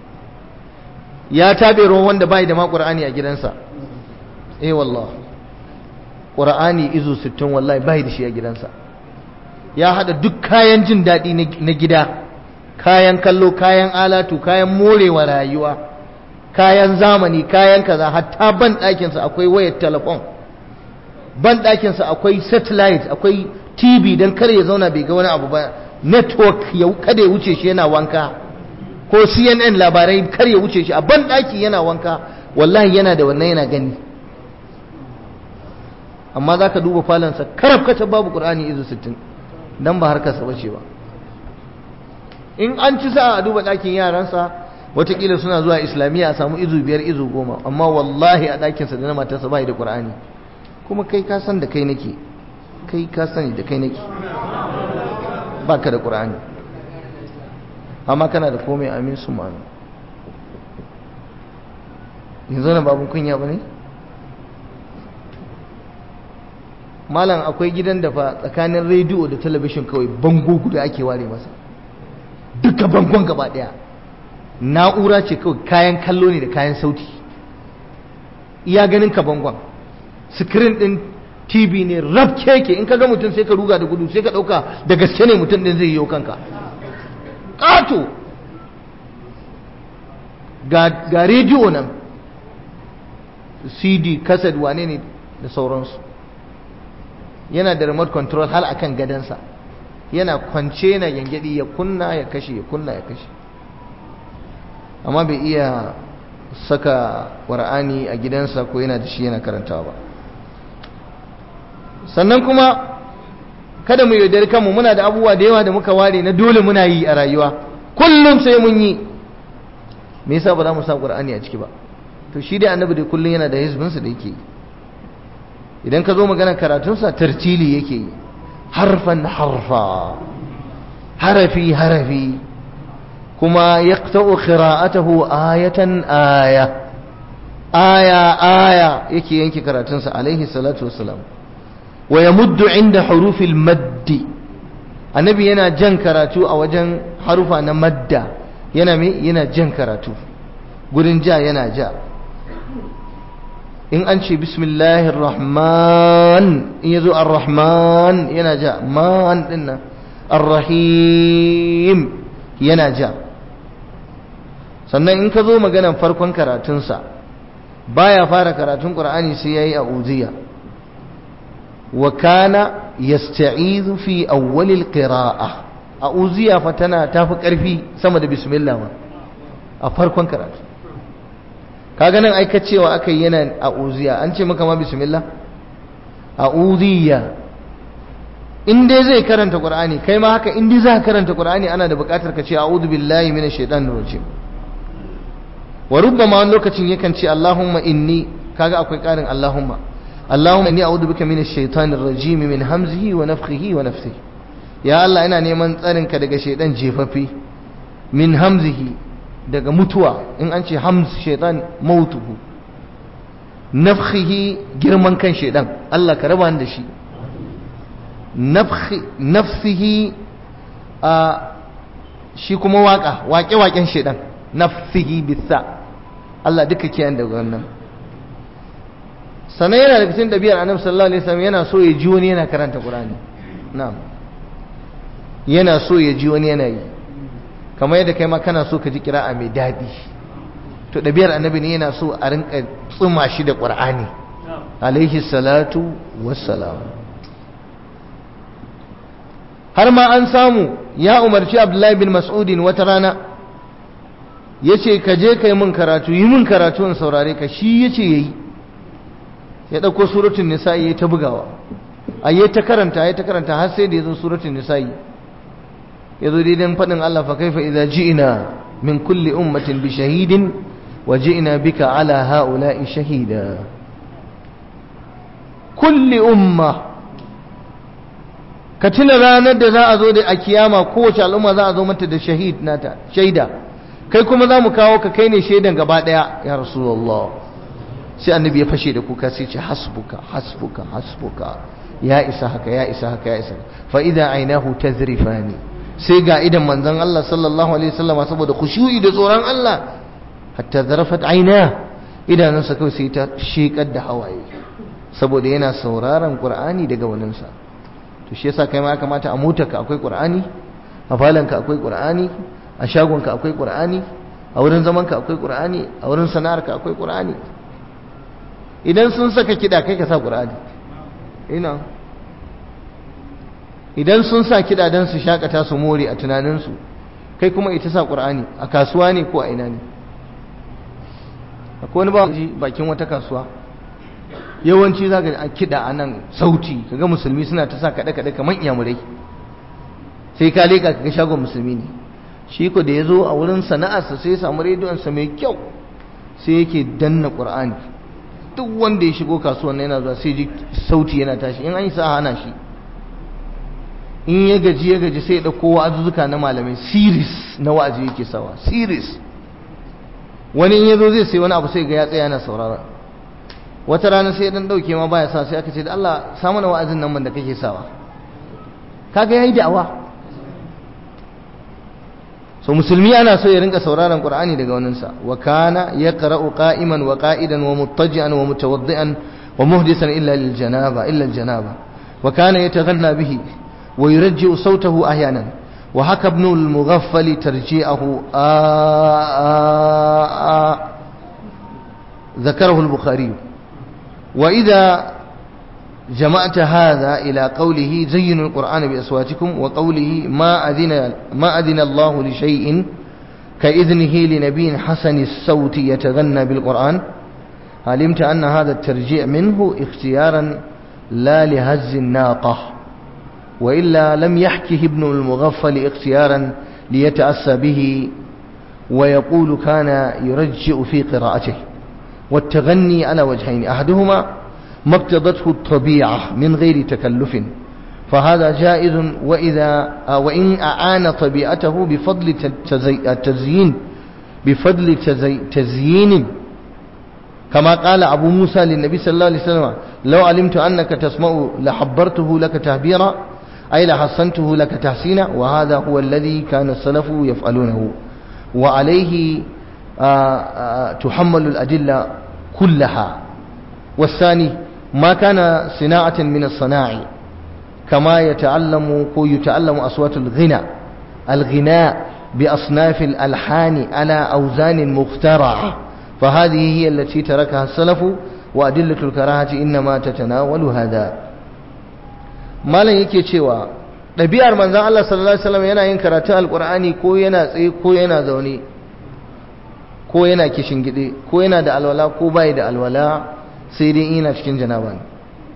ya taɓe ruwan wanda bai da ma ƙur'ani a gidansa eh wallah ƙur'ani izu sittin wallahi bai da shi a gidansa ya haɗa duk kayan jin daɗi na gida kayan kallo kayan alatu kayan morewa rayuwa kayan zamani kayan kaza hatta ban ɗakinsa akwai wayar telefon ban ɗakinsa akwai satellite akwai tv don kar ya zauna bai ga wani abu ba network ya kada ya wuce shi yana wanka ko cnn labarai kar ya wuce shi a ban ɗaki yana wanka wallahi yana da wannan yana gani amma za ka duba falonsa karaf kata babu ƙur'ani izu sittin don ba harkarsa bace ba in an ci sa a duba ɗakin yaransa watakila suna zuwa islamiyya a samu izu biyar izu goma amma wallahi a ɗakinsa da na matarsa ba da ƙur'ani kuma kai ka san da kai nake kai ka sani da kai nake ba ka da ƙur'ani amma kana da komai amin su ma'anu yanzu na babun kunya ba ne malam akwai gidan da fa tsakanin rediyo da talabishin kawai bango guda ake ware masa duka bangon gaba daya na'ura ce kawai kayan kallo ne da kayan sauti iya ganin ka bangon screen din tv ne rab keke in ka ga mutum sai ka ruga da gudu sai ka dauka da gaske ne mutum din zai yi kanka ƙato ga rediyo nan cd kaset wane ne da sauransu yana da remote control hal akan gadansa yana kwance yana yangadi ya kunna ya kashe ya kunna ya kashe amma bai iya saka ƙwar'ani a gidansa ko yana da shi yana karantawa ba sannan kuma kada mu yaudari kanmu muna da abubuwa da yawa da muka ware na dole muna yi a rayuwa kullum sai mun yi me yasa ba za mu sa ƙwar'ani a ciki ba to shi dai annabi dai kullum yana da hizbinsa da yake yi idan ka zo magana karatunsa tartili yake yi harfan harfa harafi harafi kuma yaqta'u qira'atahu ayatan aya aya aya yake yanke karatunsa alaihi salatu wassalam wa yamuddu inda hurufil maddi annabi yana jan karatu a wajen harufa na madda yana me yana jan karatu gurin ja yana ja in an ce bismillahir rahman in yazo ar-rahman yana ja man din nan ar-rahim yana ja sannan in ka zo maganan farkon karatunsa baya fara karatun qur'ani sai yayi a'udhiya wa kana yasta'izu fi awwalil qira'ah a'udhiya fa tana tafi karfi sama da bismillah ma a farkon karatu kaga nan aika cewa aka yi yana a'udhiya an ce maka ma bismillah a'udhiya in dai zai karanta qur'ani kai ma haka in dai za ka karanta qur'ani ana da buƙatar ka ce a'udhu billahi minash shaitanir rajim wa rubbama wani lokacin yakan ce allahumma inni kaga akwai ƙarin allahumma allahumma inni a'udhu bika minash shaitanir rajim min hamzihi wa nafthihi wa nafthihi ya allah ina neman tsarin ka daga shaitan jefaffe min hamzihi daga mutuwa in an ce hamz shaitan mautuhu nafkhihi girman kan shaitan allah ka raba da shi nafsihi a shi kuma waka waƙe-waƙen shaidan nafsihi bisa Allah duka kiyan daga wannan sannan yana da cikin ɗabi'ar annabi sallallahu alaihi wasallam yana so ya ji wani yana karanta Qur'ani na'am yana so ya ji wani yana yi kamar yadda kai ma kana so ka ji kira'a mai daɗi to ɗabi'ar annabi ne yana so a rinka tsuma shi da ƙur'ani alaihi salatu wassalam har ma an samu ya umarci abdullahi bin mas'udin wata rana ya ce ka je ka yi min karatu yi min karatu in saurare ka shi ya ce ya yi ya ɗauko suratun nisa'i ya ta bugawa a yi ta karanta ya ta karanta har sai da ya zo suratun nisa'i ya zo daidan faɗin Allah fa kaifa idza ji'na min kulli ummatin bi shahidin wa ji'na bika ala ha'ula'i shahida kulli umma ka tuna ranar da za a zo da a kiyama kowace al'umma za a zo mata da shahid nata shaida kai kuma za mu kawo ka kai ne shaidan gaba ɗaya ya rasulullah sai annabi ya fashe da kuka sai ce hasbuka hasbuka hasbuka ya isa haka ya isa haka ya isa fa idan ainahu tazrifani sai ga idan manzon Allah sallallahu alaihi wasallam saboda khushu'i da tsoron Allah hatta zarafat aina idanunsa kawai sai ta shekar da hawaye saboda yana sauraron qur'ani daga waninsa to shi yasa kai ma kamata a motarka akwai qur'ani a falanka akwai qur'ani a shagonka akwai qur'ani a wurin zamanka akwai qur'ani a wurin sana'arka akwai qur'ani idan sun saka kida kai ka sa qur'ani ina idan sun sa kida dan su shakata su more a tunaninsu kai kuma ita sa qur'ani a kasuwa ne ko a ina ne akwai wani ba bakin wata kasuwa yawanci za ka kiɗa a nan sauti kaga musulmi suna ta sa kaɗe-kaɗe kamar iyamurai sai ka leƙa kaga shagon musulmi ne shi ko da ya zo a wurin sana'arsa sai ya samu rediyonsa mai kyau sai yake danna ƙur'ani duk wanda ya shigo kasuwan yana zuwa sai ji sauti yana tashi in an yi sa hana shi in ya gaji ya gaji sai ya ɗauko wa'azuzzuka na malamai siris na wa'azi yake sawa siris wani in ya zo zai sai wani abu sai ga ya tsaya yana saurara wata rana sai dan dauke ma baya sa sai aka ce da Allah sa mana wa'azin nan man da kake sawa kaga yayi da'awa so musulmi ana so ya rinka sauraron qur'ani daga wannan sa wa kana yaqra'u qa'iman wa qa'idan wa muttaji'an wa mutawaddi'an wa muhdisan illa lil janaba illa al janaba wa kana yataghanna bihi wa yurji'u sawtahu ahyanan wa haka ibn al mughaffal tarji'ahu ذكره البخاري وإذا جمعت هذا إلى قوله زينوا القرآن بأصواتكم وقوله ما أذن, ما أذن الله لشيء كإذنه لنبي حسن الصوت يتغنى بالقرآن علمت أن هذا الترجيع منه اختيارا لا لهز الناقة وإلا لم يحكه ابن المغفل اختيارا ليتأسى به ويقول كان يرجئ في قراءته والتغني على وجهين أحدهما ما اقتضته الطبيعة من غير تكلف فهذا جائز وإذا وإن أعان طبيعته بفضل التزيين بفضل تزيين كما قال أبو موسى للنبي صلى الله عليه وسلم لو علمت أنك تسمع لحبرته لك تهبيرا أي لحصنته لك تحسينا وهذا هو الذي كان السلف يفعلونه وعليه تحمل الأدلة كلها والثاني ما كان صناعة من الصناع كما يتعلم يتعلم أصوات الغنى الغناء بأصناف الألحان على أوزان مخترعة فهذه هي التي تركها السلف وأدلة الكراهة إنما تتناول هذا ما لن يكي cewa ɗabi'ar manzan Allah sallallahu Alaihi wasallam yana yin karatun alƙur'ani ko yana tsaye ko yana zaune ko yana kishin gide ko yana da alwala ko bai da alwala sai dai ina cikin janaba ne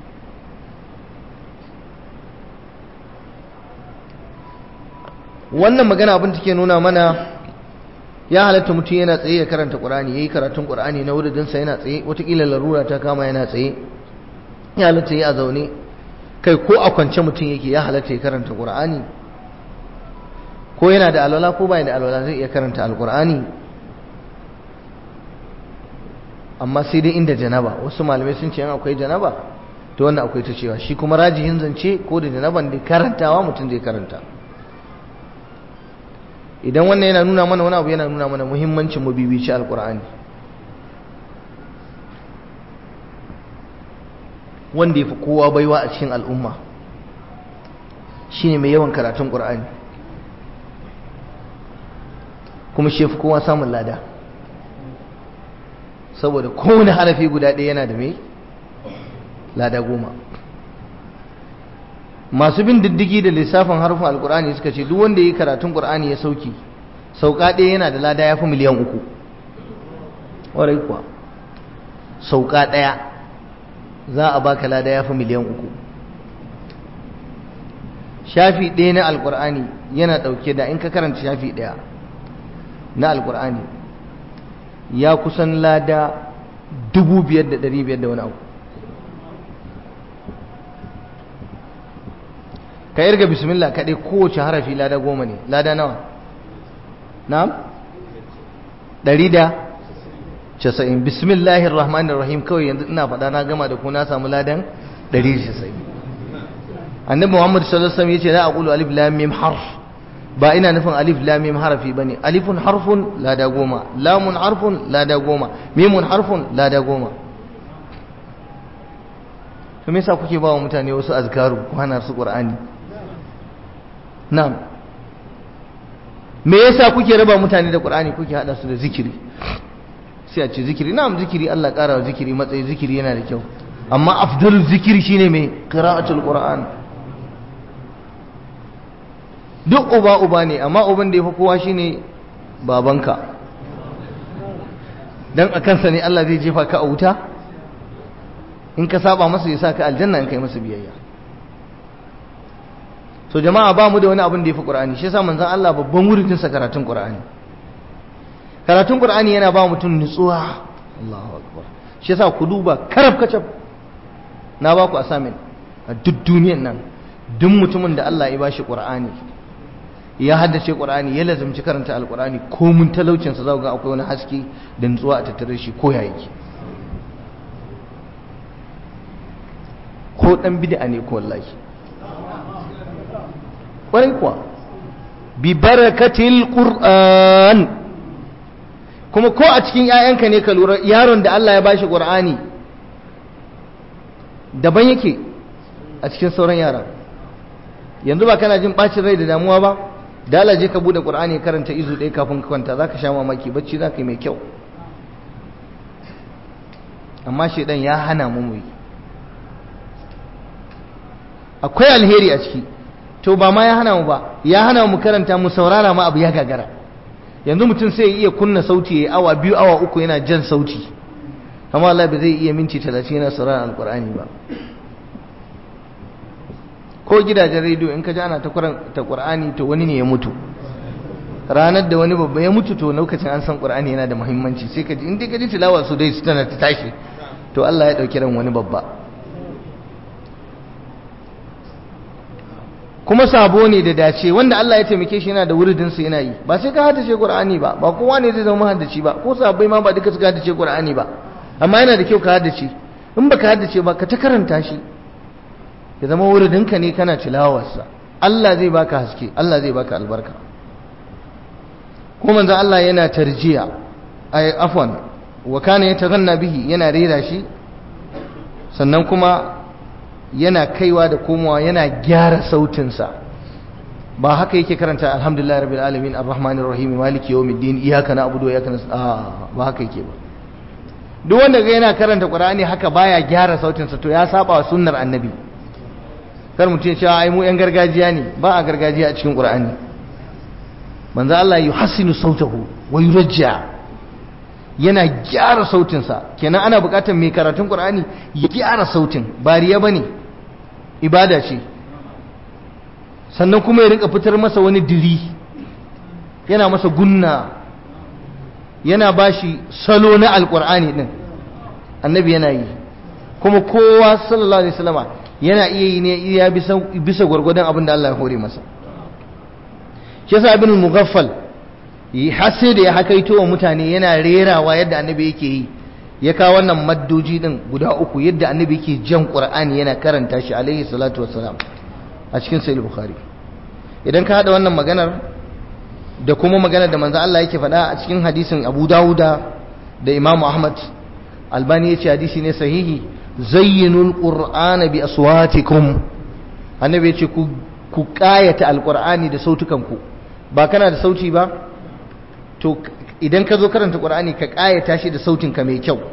wannan magana abin take nuna mana ya halatta mutum yana tsaye ya karanta qur'ani yayi karatun qur'ani na wuridin sa yana tsaye watakila larura ta kama yana tsaye ya halatta yi a zaune kai ko a kwance mutum yake ya halatta ya karanta qur'ani ko yana da alwala ko bai da alwala zai iya karanta alqur'ani amma sai dai inda janaba wasu malamai sun ce yan akwai janaba to wannan akwai ta cewa shi kuma rajihin zance ko da janaban da karantawa mutum zai karanta idan wannan yana nuna mana wani abu yana nuna mana muhimmancin mu bibici alkur'ani wanda ya fi kowa baiwa a cikin al'umma shine mai yawan karatun ƙur'ani kuma shi ya fi kowa samun lada saboda kowane harafi guda ɗaya yana da mai lada goma masu bin diddigi da lissafin harfin alkur'ani suka ce duk wanda ya yi karatun ƙur'ani ya sauki sauka ɗaya yana da lada ya fi miliyan uku ƙwarai kuwa sauka ɗaya za a baka lada ya fi miliyan uku shafi ɗaya na alkur'ani yana ɗauke da in ka karanta shafi ɗaya na alkur'ani ya kusan lada dubu biyar da ɗari biyar da wani abu ka irga bismillah kaɗai kowace harafi lada goma ne lada nawa na'am ɗari da casa'in bismillahir rahmanir rahim kawai yanzu ina faɗa na gama da ku na samu ladan ɗari da casa'in annabi muhammad sallallahu alaihi wasallam yace la aqulu alif lam mim harf ba ina nufin alif lam mim harafi bane alifun harfun lada goma lamun harfun lada goma mimun harfun lada goma to me yasa kuke ba wa mutane wasu azkaru ko hana su qur'ani na'am me yasa kuke raba mutane da qur'ani kuke hada su da zikiri sai a ce zikiri na'am zikiri Allah ƙara wa zikiri matsayi zikiri yana da kyau amma afdal zikiri shine mai qira'atul qur'an duk uba uba ne amma uban da yafi kowa shine babanka dan a kansa ne Allah zai jefa ka a wuta in ka saba masa ya saka aljanna in kai masa biyayya so jama'a ba mu da wani abin da yafi qur'ani shi yasa manzon Allah babban wurin sa karatun qur'ani karatun qur'ani yana ba mutum nutsuwa Allahu akbar shi yasa ku duba karab kacab na ba ku assignment a duk duniyan nan duk mutumin da Allah ya bashi qur'ani ya haddace qur'ani ya lazumci karanta alqur'ani ko mun talaucin sa zaka ga akwai wani haske da nutsuwa a tattare shi ko ya yake ko dan bid'a ne ko wallahi kwarai kuwa bi barakatil qur'an kuma ko a cikin 'ya'yanka ne ka lura yaron da Allah ya bashi Qur'ani daban yake a cikin sauran yara yanzu ba kana jin bacin rai da damuwa ba da Allah je ka bude Qur'ani karanta izu ɗaya kafin ka kwanta zaka sha mamaki bacci zaka yi mai kyau amma shedan ya hana mu mu akwai alheri a ciki to ba ma ya hana mu ba ya hana mu karanta mu saurara ma abu ya gagara yanzu mutum sai ya iya kunna sauti ya awa biyu awa uku yana jan sauti amma Allah ba zai iya minti talatin yana sauraron alkur'ani ba ko gidajen rediyo in ka ji ana ta qur'ani to wani ne ya mutu ranar da wani babba ya mutu to lokacin an san qur'ani yana da muhimmanci sai ka ji in dai ka ji tilawa su dai su tana ta tashi to Allah ya dauki ran wani babba kuma sabo ne da dace wanda Allah ya taimake shi yana da wuridin sa yana yi ba sai ka haddace Qur'ani ba ba kowa ne zai zama haddaci ba ko sabai ma ba duka suka haddace Qur'ani ba amma yana da kyau ka haddace in baka haddace ba ka ta karanta shi ya zama wuridin ka ne kana tilawarsa Allah zai baka haske Allah zai baka albarka kuma manzo Allah yana tarjiya ay afwan wa kana yataghanna bihi yana rera shi sannan kuma yana kaiwa da komowa yana gyara sautinsa ba haka yake karanta alhamdulillah rabbil alamin arrahmanir rahim maliki yawmiddin iyyaka na'budu wa iyyaka nasta'in ba haka yake ba duk wanda ga yana karanta qur'ani haka baya gyara sautinsa to ya saba wa sunnar annabi kar mutum ya ce ai mu yan gargajiya ne ba a gargajiya a cikin qur'ani manzo Allah yuhassinu sautahu wa yurajja yana gyara sautinsa kenan ana bukatar mai karatun qur'ani ya gyara sautin ba riya bane ibada ce sannan kuma ya rinka fitar masa wani diri yana masa gunna yana bashi salo na alqur'ani din annabi yana yi kuma kowa sallallahu alaihi wasallama yana iya yi ne iya bisa bisa gwargwadon abin da Allah ya hore masa shi yasa ibn mughaffal har sai da ya hakaito wa mutane yana rerawa yadda annabi yake yi ya kawo wannan maddoji din guda uku yadda annabi yake jan qur'ani yana karanta shi alaihi salatu wassalam a cikin sahih bukhari idan ka hada wannan maganar da kuma maganar da manzo Allah yake faɗa a cikin hadisin Abu Dawuda da Imam Ahmad Albani yace hadisi ne sahihi zayyinul qur'ana bi aswatikum annabi yace ku ku kayata alqur'ani da sautukanku ba kana da sauti ba to idan ka zo karanta qur'ani ka kayata shi da sautin ka mai kyau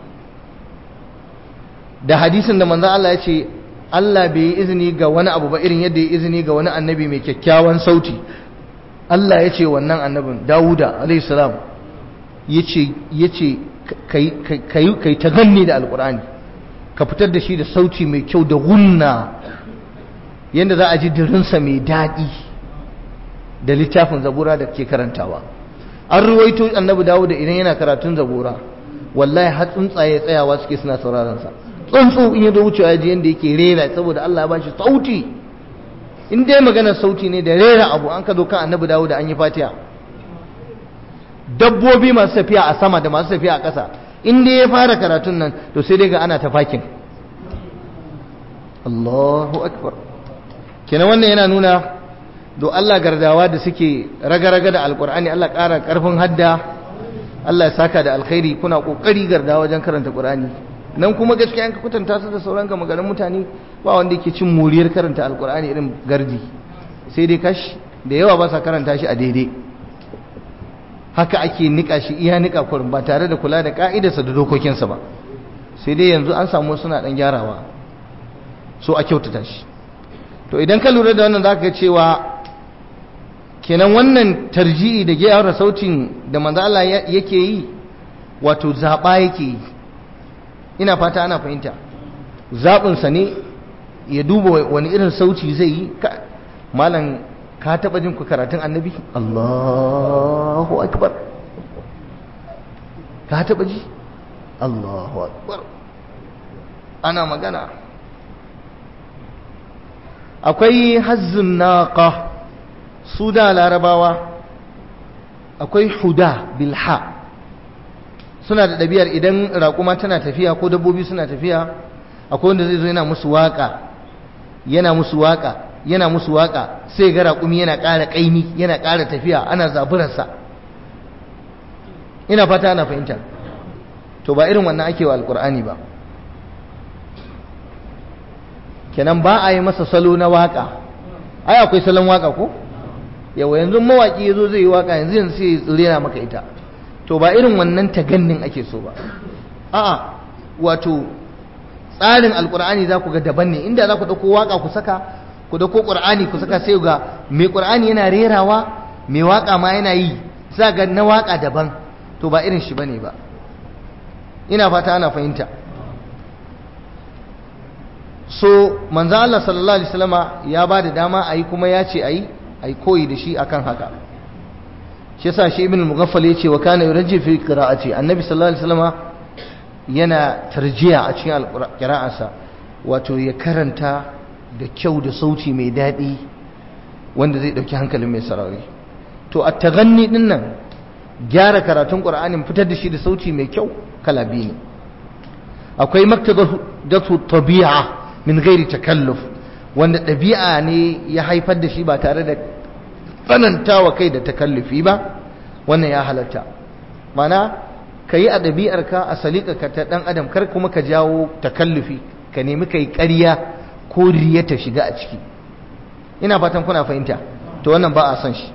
da hadisin da manzo Allah ya ce Allah bai yi izini ga wani abu ba irin yadda ya izini ga wani annabi mai kyakkyawan sauti Allah ya ce wannan annabin Dawuda alayhi salam yace yace kai kai kai ta ganni da alqur'ani ka fitar da shi da sauti mai kyau da gunna yanda za a ji dirinsa mai daɗi da littafin zabura da ke karantawa an ruwaito annabi Dawuda idan yana karatun zabura wallahi har tsuntsaye tsayawa suke suna sauraron sa tsuntsu in ya zo wucewa ji yadda yake rera saboda Allah ya ba shi sauti in dai maganar sauti ne da rera abu an ka zo kan annabi dawo da an yi fatiha dabbobi masu tafiya a sama da masu tafiya a ƙasa in dai ya fara karatun nan to sai dai ga ana tafakin Allahu akbar kenan wannan yana nuna do Allah gardawa da suke raga-raga da alkur'ani Allah ƙara ƙarfin hadda Allah ya saka da alkhairi kuna ƙoƙari gardawa wajen karanta ƙur'ani nan kuma gaskiya in ka kwatanta su da sauran gama garin mutane ba wanda yake cin muriyar karanta alkur'ani irin gardi sai dai kash da yawa ba sa karanta shi a daidai haka ake nika shi iya nika kurin ba tare da kula da ka'idarsa da dokokinsa ba sai dai yanzu an samu suna dan gyarawa so a kyautata shi to idan ka lura da wannan zaka ga cewa kenan wannan tarji'i da gyara sautin da manzo Allah yake yi wato zaba yake yi ina fata ana fahimta zaɓinsa ne ya duba wani irin sauci zai yi malam ka taɓa jin ku karatun annabi Allahu akbar ka taɓa ji Allahu akbar ana magana akwai hazzun naqa su da larabawa akwai huda bilha suna da ɗabi'ar idan raƙuma tana tafiya ko dabbobi suna tafiya akwai wanda zai zo yana musu waƙa yana musu waƙa yana musu waƙa sai ga raƙumi yana ƙara ƙaimi yana ƙara tafiya ana zaburarsa ina fata ana fahimta to ba irin wannan ake wa alƙur'ani ba kenan ba a yi masa salo na waƙa ai akwai salon waƙa ko yawa yanzu mawaƙi ya zo zai yi waƙa yanzu yanzu sai ya tsirena maka ita to ba irin wannan tagannin ake so ba a'a wato tsarin alkur'ani za ku ga daban ne inda za ku ɗauko waka ku saka ku ɗauko ƙur'ani ku saka sai ga mai ƙur'ani yana rerawa mai waka ma yana yi za ga na waka daban to ba irin shi bane ba ina fata ana fahimta so manzo Allah sallallahu alaihi wasallama ya ba da dama ayi kuma ya ce ayi ayi koyi da shi akan haka shi yasa shi ibn al-mughaffal yace wa kana yurji fi qira'ati annabi sallallahu alaihi wasallama yana tarjiya a cikin qira'arsa wato ya karanta da kyau da sauti mai dadi wanda zai dauki hankalin mai sarari to at-taghanni din nan gyara karatun qur'anin fitar da shi da sauti mai kyau kala biyu ne akwai maktabatu tabi'a min ghairi takalluf wanda ɗabi'a ne ya haifar da shi ba tare da tsananta wa kai da takallufi ba wannan ya halatta mana ka yi a ɗabi'arka a ka ta ɗan adam kar kuma ka jawo takallufi ka nemi ka yi ƙarya ko riya ta shiga a ciki ina fatan kuna fahimta to wannan ba a son shi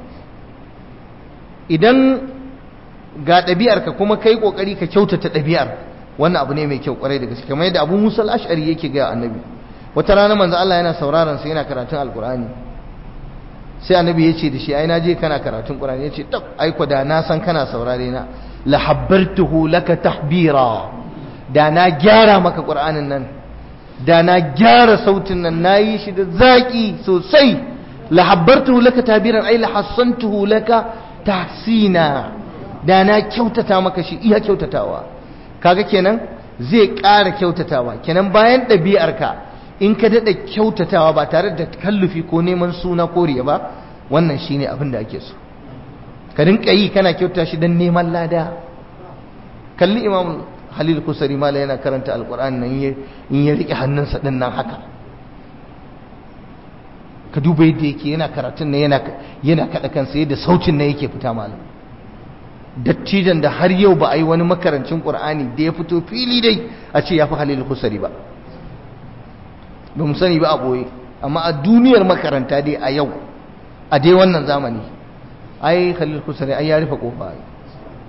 idan ga ɗabi'arka kuma ka yi ƙoƙari ka kyautata ɗabi'ar wannan abu ne mai kyau ƙwarai da gaske kamar yadda abu musa ashari yake gaya annabi wata rana manzo Allah yana sauraron sa yana karatun alkur'ani sai annabi ya ce da shi ai na je kana karatun qur'ani ya ce tab ai ko da na san kana saurare na la habbartuhu laka tahbira da na gyara maka qur'anin nan da na gyara sautin nan nayi shi da zaki sosai la habbartuhu laka tahbiran ai la hassantuhu laka tahsina da na kyautata maka shi iya kyautatawa kaga kenan zai ƙara kyautatawa kenan bayan ɗabi'arka in ka daɗa kyautatawa ba tare da kallufi ko neman suna koriya ba wannan shine abin da ake so ka rinka yi kana kyauta shi don neman lada kalli imam halil kusari mala yana karanta alkur'ani nan in ya riƙe hannunsa ɗin nan haka ka duba yadda yake yana karatun nan yana kaɗa kansa yadda sautin nan yake fita malam dattijan da har yau ba a yi wani makarancin ƙur'ani da ya fito fili dai a ce ya fi halil kusari ba ba mu sani ba a ɓoye amma a duniyar makaranta dai a yau a dai wannan zamani ai khalil kusari ai ya rufe kofa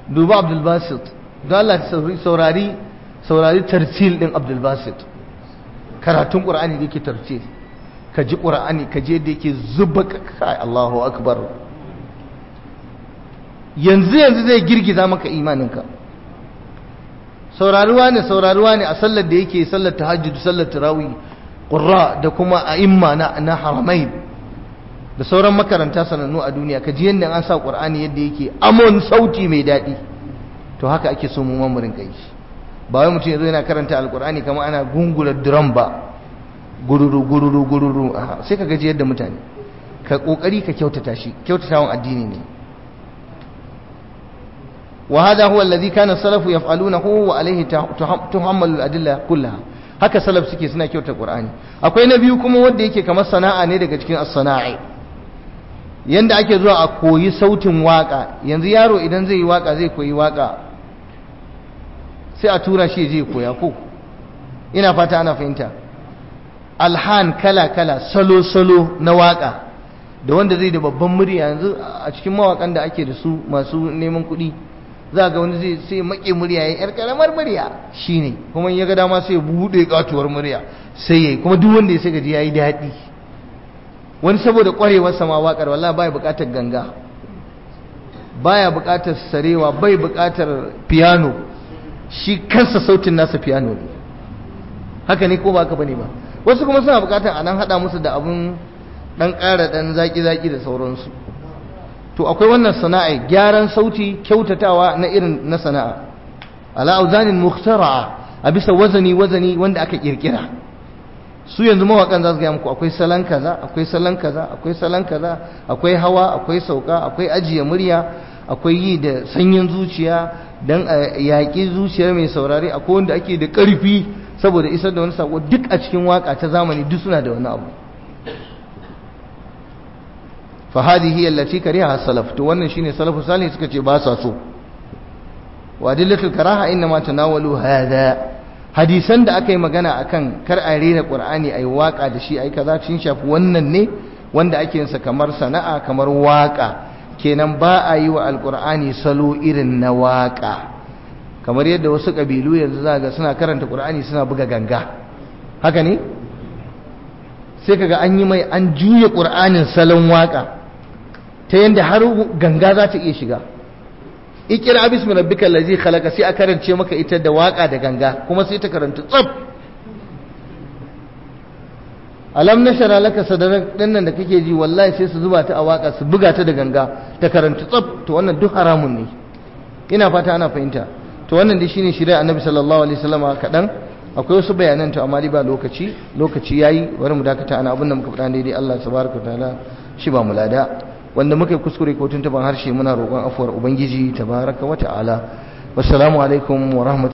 duba abdul basit don Allah saurari saurari tartil din abdul basit karatun qur'ani da yake tartil ka ji qur'ani ka je da yake zuba kai Allahu akbar yanzu yanzu zai girgiza maka imaninka sauraruwa ne sauraruwa ne a sallar da yake sallar tahajjud sallar tarawih qurra da kuma a'imma na na haramain da sauran makaranta sanannu a duniya ka ji yadda an sa qur'ani yadda yake amon sauti mai daɗi to haka ake so mu mamurin kai ba wai mutum yazo yana karanta alqur'ani kamar ana gungula drum ba gururu gururu gururu sai ka gaji yadda mutane ka kokari ka kyautata shi kyautatawan addini ne وهذا هو الذي كان السلف يفعلونه وعليه تحمل الأدلة كلها haka salaf suke suna kyauta Qur'ani akwai na biyu kuma wanda yake kamar sana'a ne daga cikin as-sana'i yanda ake zuwa a koyi sautin waka yanzu yaro idan zai yi waka zai koyi waka sai a tura shi je koya ko ina fata ana fahimta alhan kala kala salo salo na waka da wanda zai da babban murya yanzu a cikin mawakan da ake da su masu neman kuɗi za ga wani zai sai maƙe murya ya yar karamar murya shine kuma ya ga dama sai ya buɗe katuwar murya sai yayi kuma duk wanda ya sai gaji yayi daɗi wani saboda ƙwarewar sama waƙar wallahi baya buƙatar ganga baya buƙatar sarewa bai buƙatar piano shi kansa sautin nasa piano ne haka ne ko ba haka bane ba wasu kuma suna buƙatar a nan haɗa musu da abun ɗan ƙara ɗan zaƙi-zaƙi da sauransu to akwai wannan sana'a gyaran sauti kyautatawa na irin na sana'a ala auzanin mukhtara'a a bisa wazani wazani wanda aka kirkira su yanzu mawakan za su gaya muku akwai salon kaza akwai salon kaza akwai salon kaza akwai hawa akwai sauka akwai ajiye murya akwai yi da sanyin zuciya dan a yaƙi zuciyar mai saurare akwai wanda ake da ƙarfi saboda isar da wani sako duk a cikin waka ta zamani duk suna da wani abu فهذه هي التي كرهها السلف to wannan shine salafu salih suka ce ba sa so wa dillatul karaha inma tanawalu hada hadisan da aka yi magana akan kar a rera qur'ani ai waka da shi ai kaza cin shafi wannan ne wanda ake yinsa kamar sana'a kamar waka kenan ba a yi wa alqur'ani salo irin na waka kamar yadda wasu kabilu yanzu za ga suna karanta qur'ani suna buga ganga haka ne sai kaga an yi mai an juya qur'anin salon waka ta yadda har ganga za ta iya shiga ikira bismi rabbikal ladzi khalaqa sai a karance maka ita da waka da ganga kuma sai ta karanta tsaf alam nashara laka sadarak dinnan da kake ji wallahi sai su zuba ta a waka su buga ta da ganga ta karanta tsaf to wannan duk haramun ne ina fata ana fahimta to wannan dai shine shirya annabi sallallahu alaihi wasallama kadan akwai wasu bayanan to amma ba lokaci lokaci yayi bari mu dakata ana abin da muka faɗa daidai Allah subhanahu wa ta'ala shi ba mu lada wanda muka yi kuskure ko tuntuban harshe muna roƙon afuwar ubangiji tabaraka wa ta'ala wassalamu alaikum wa rahmatullahi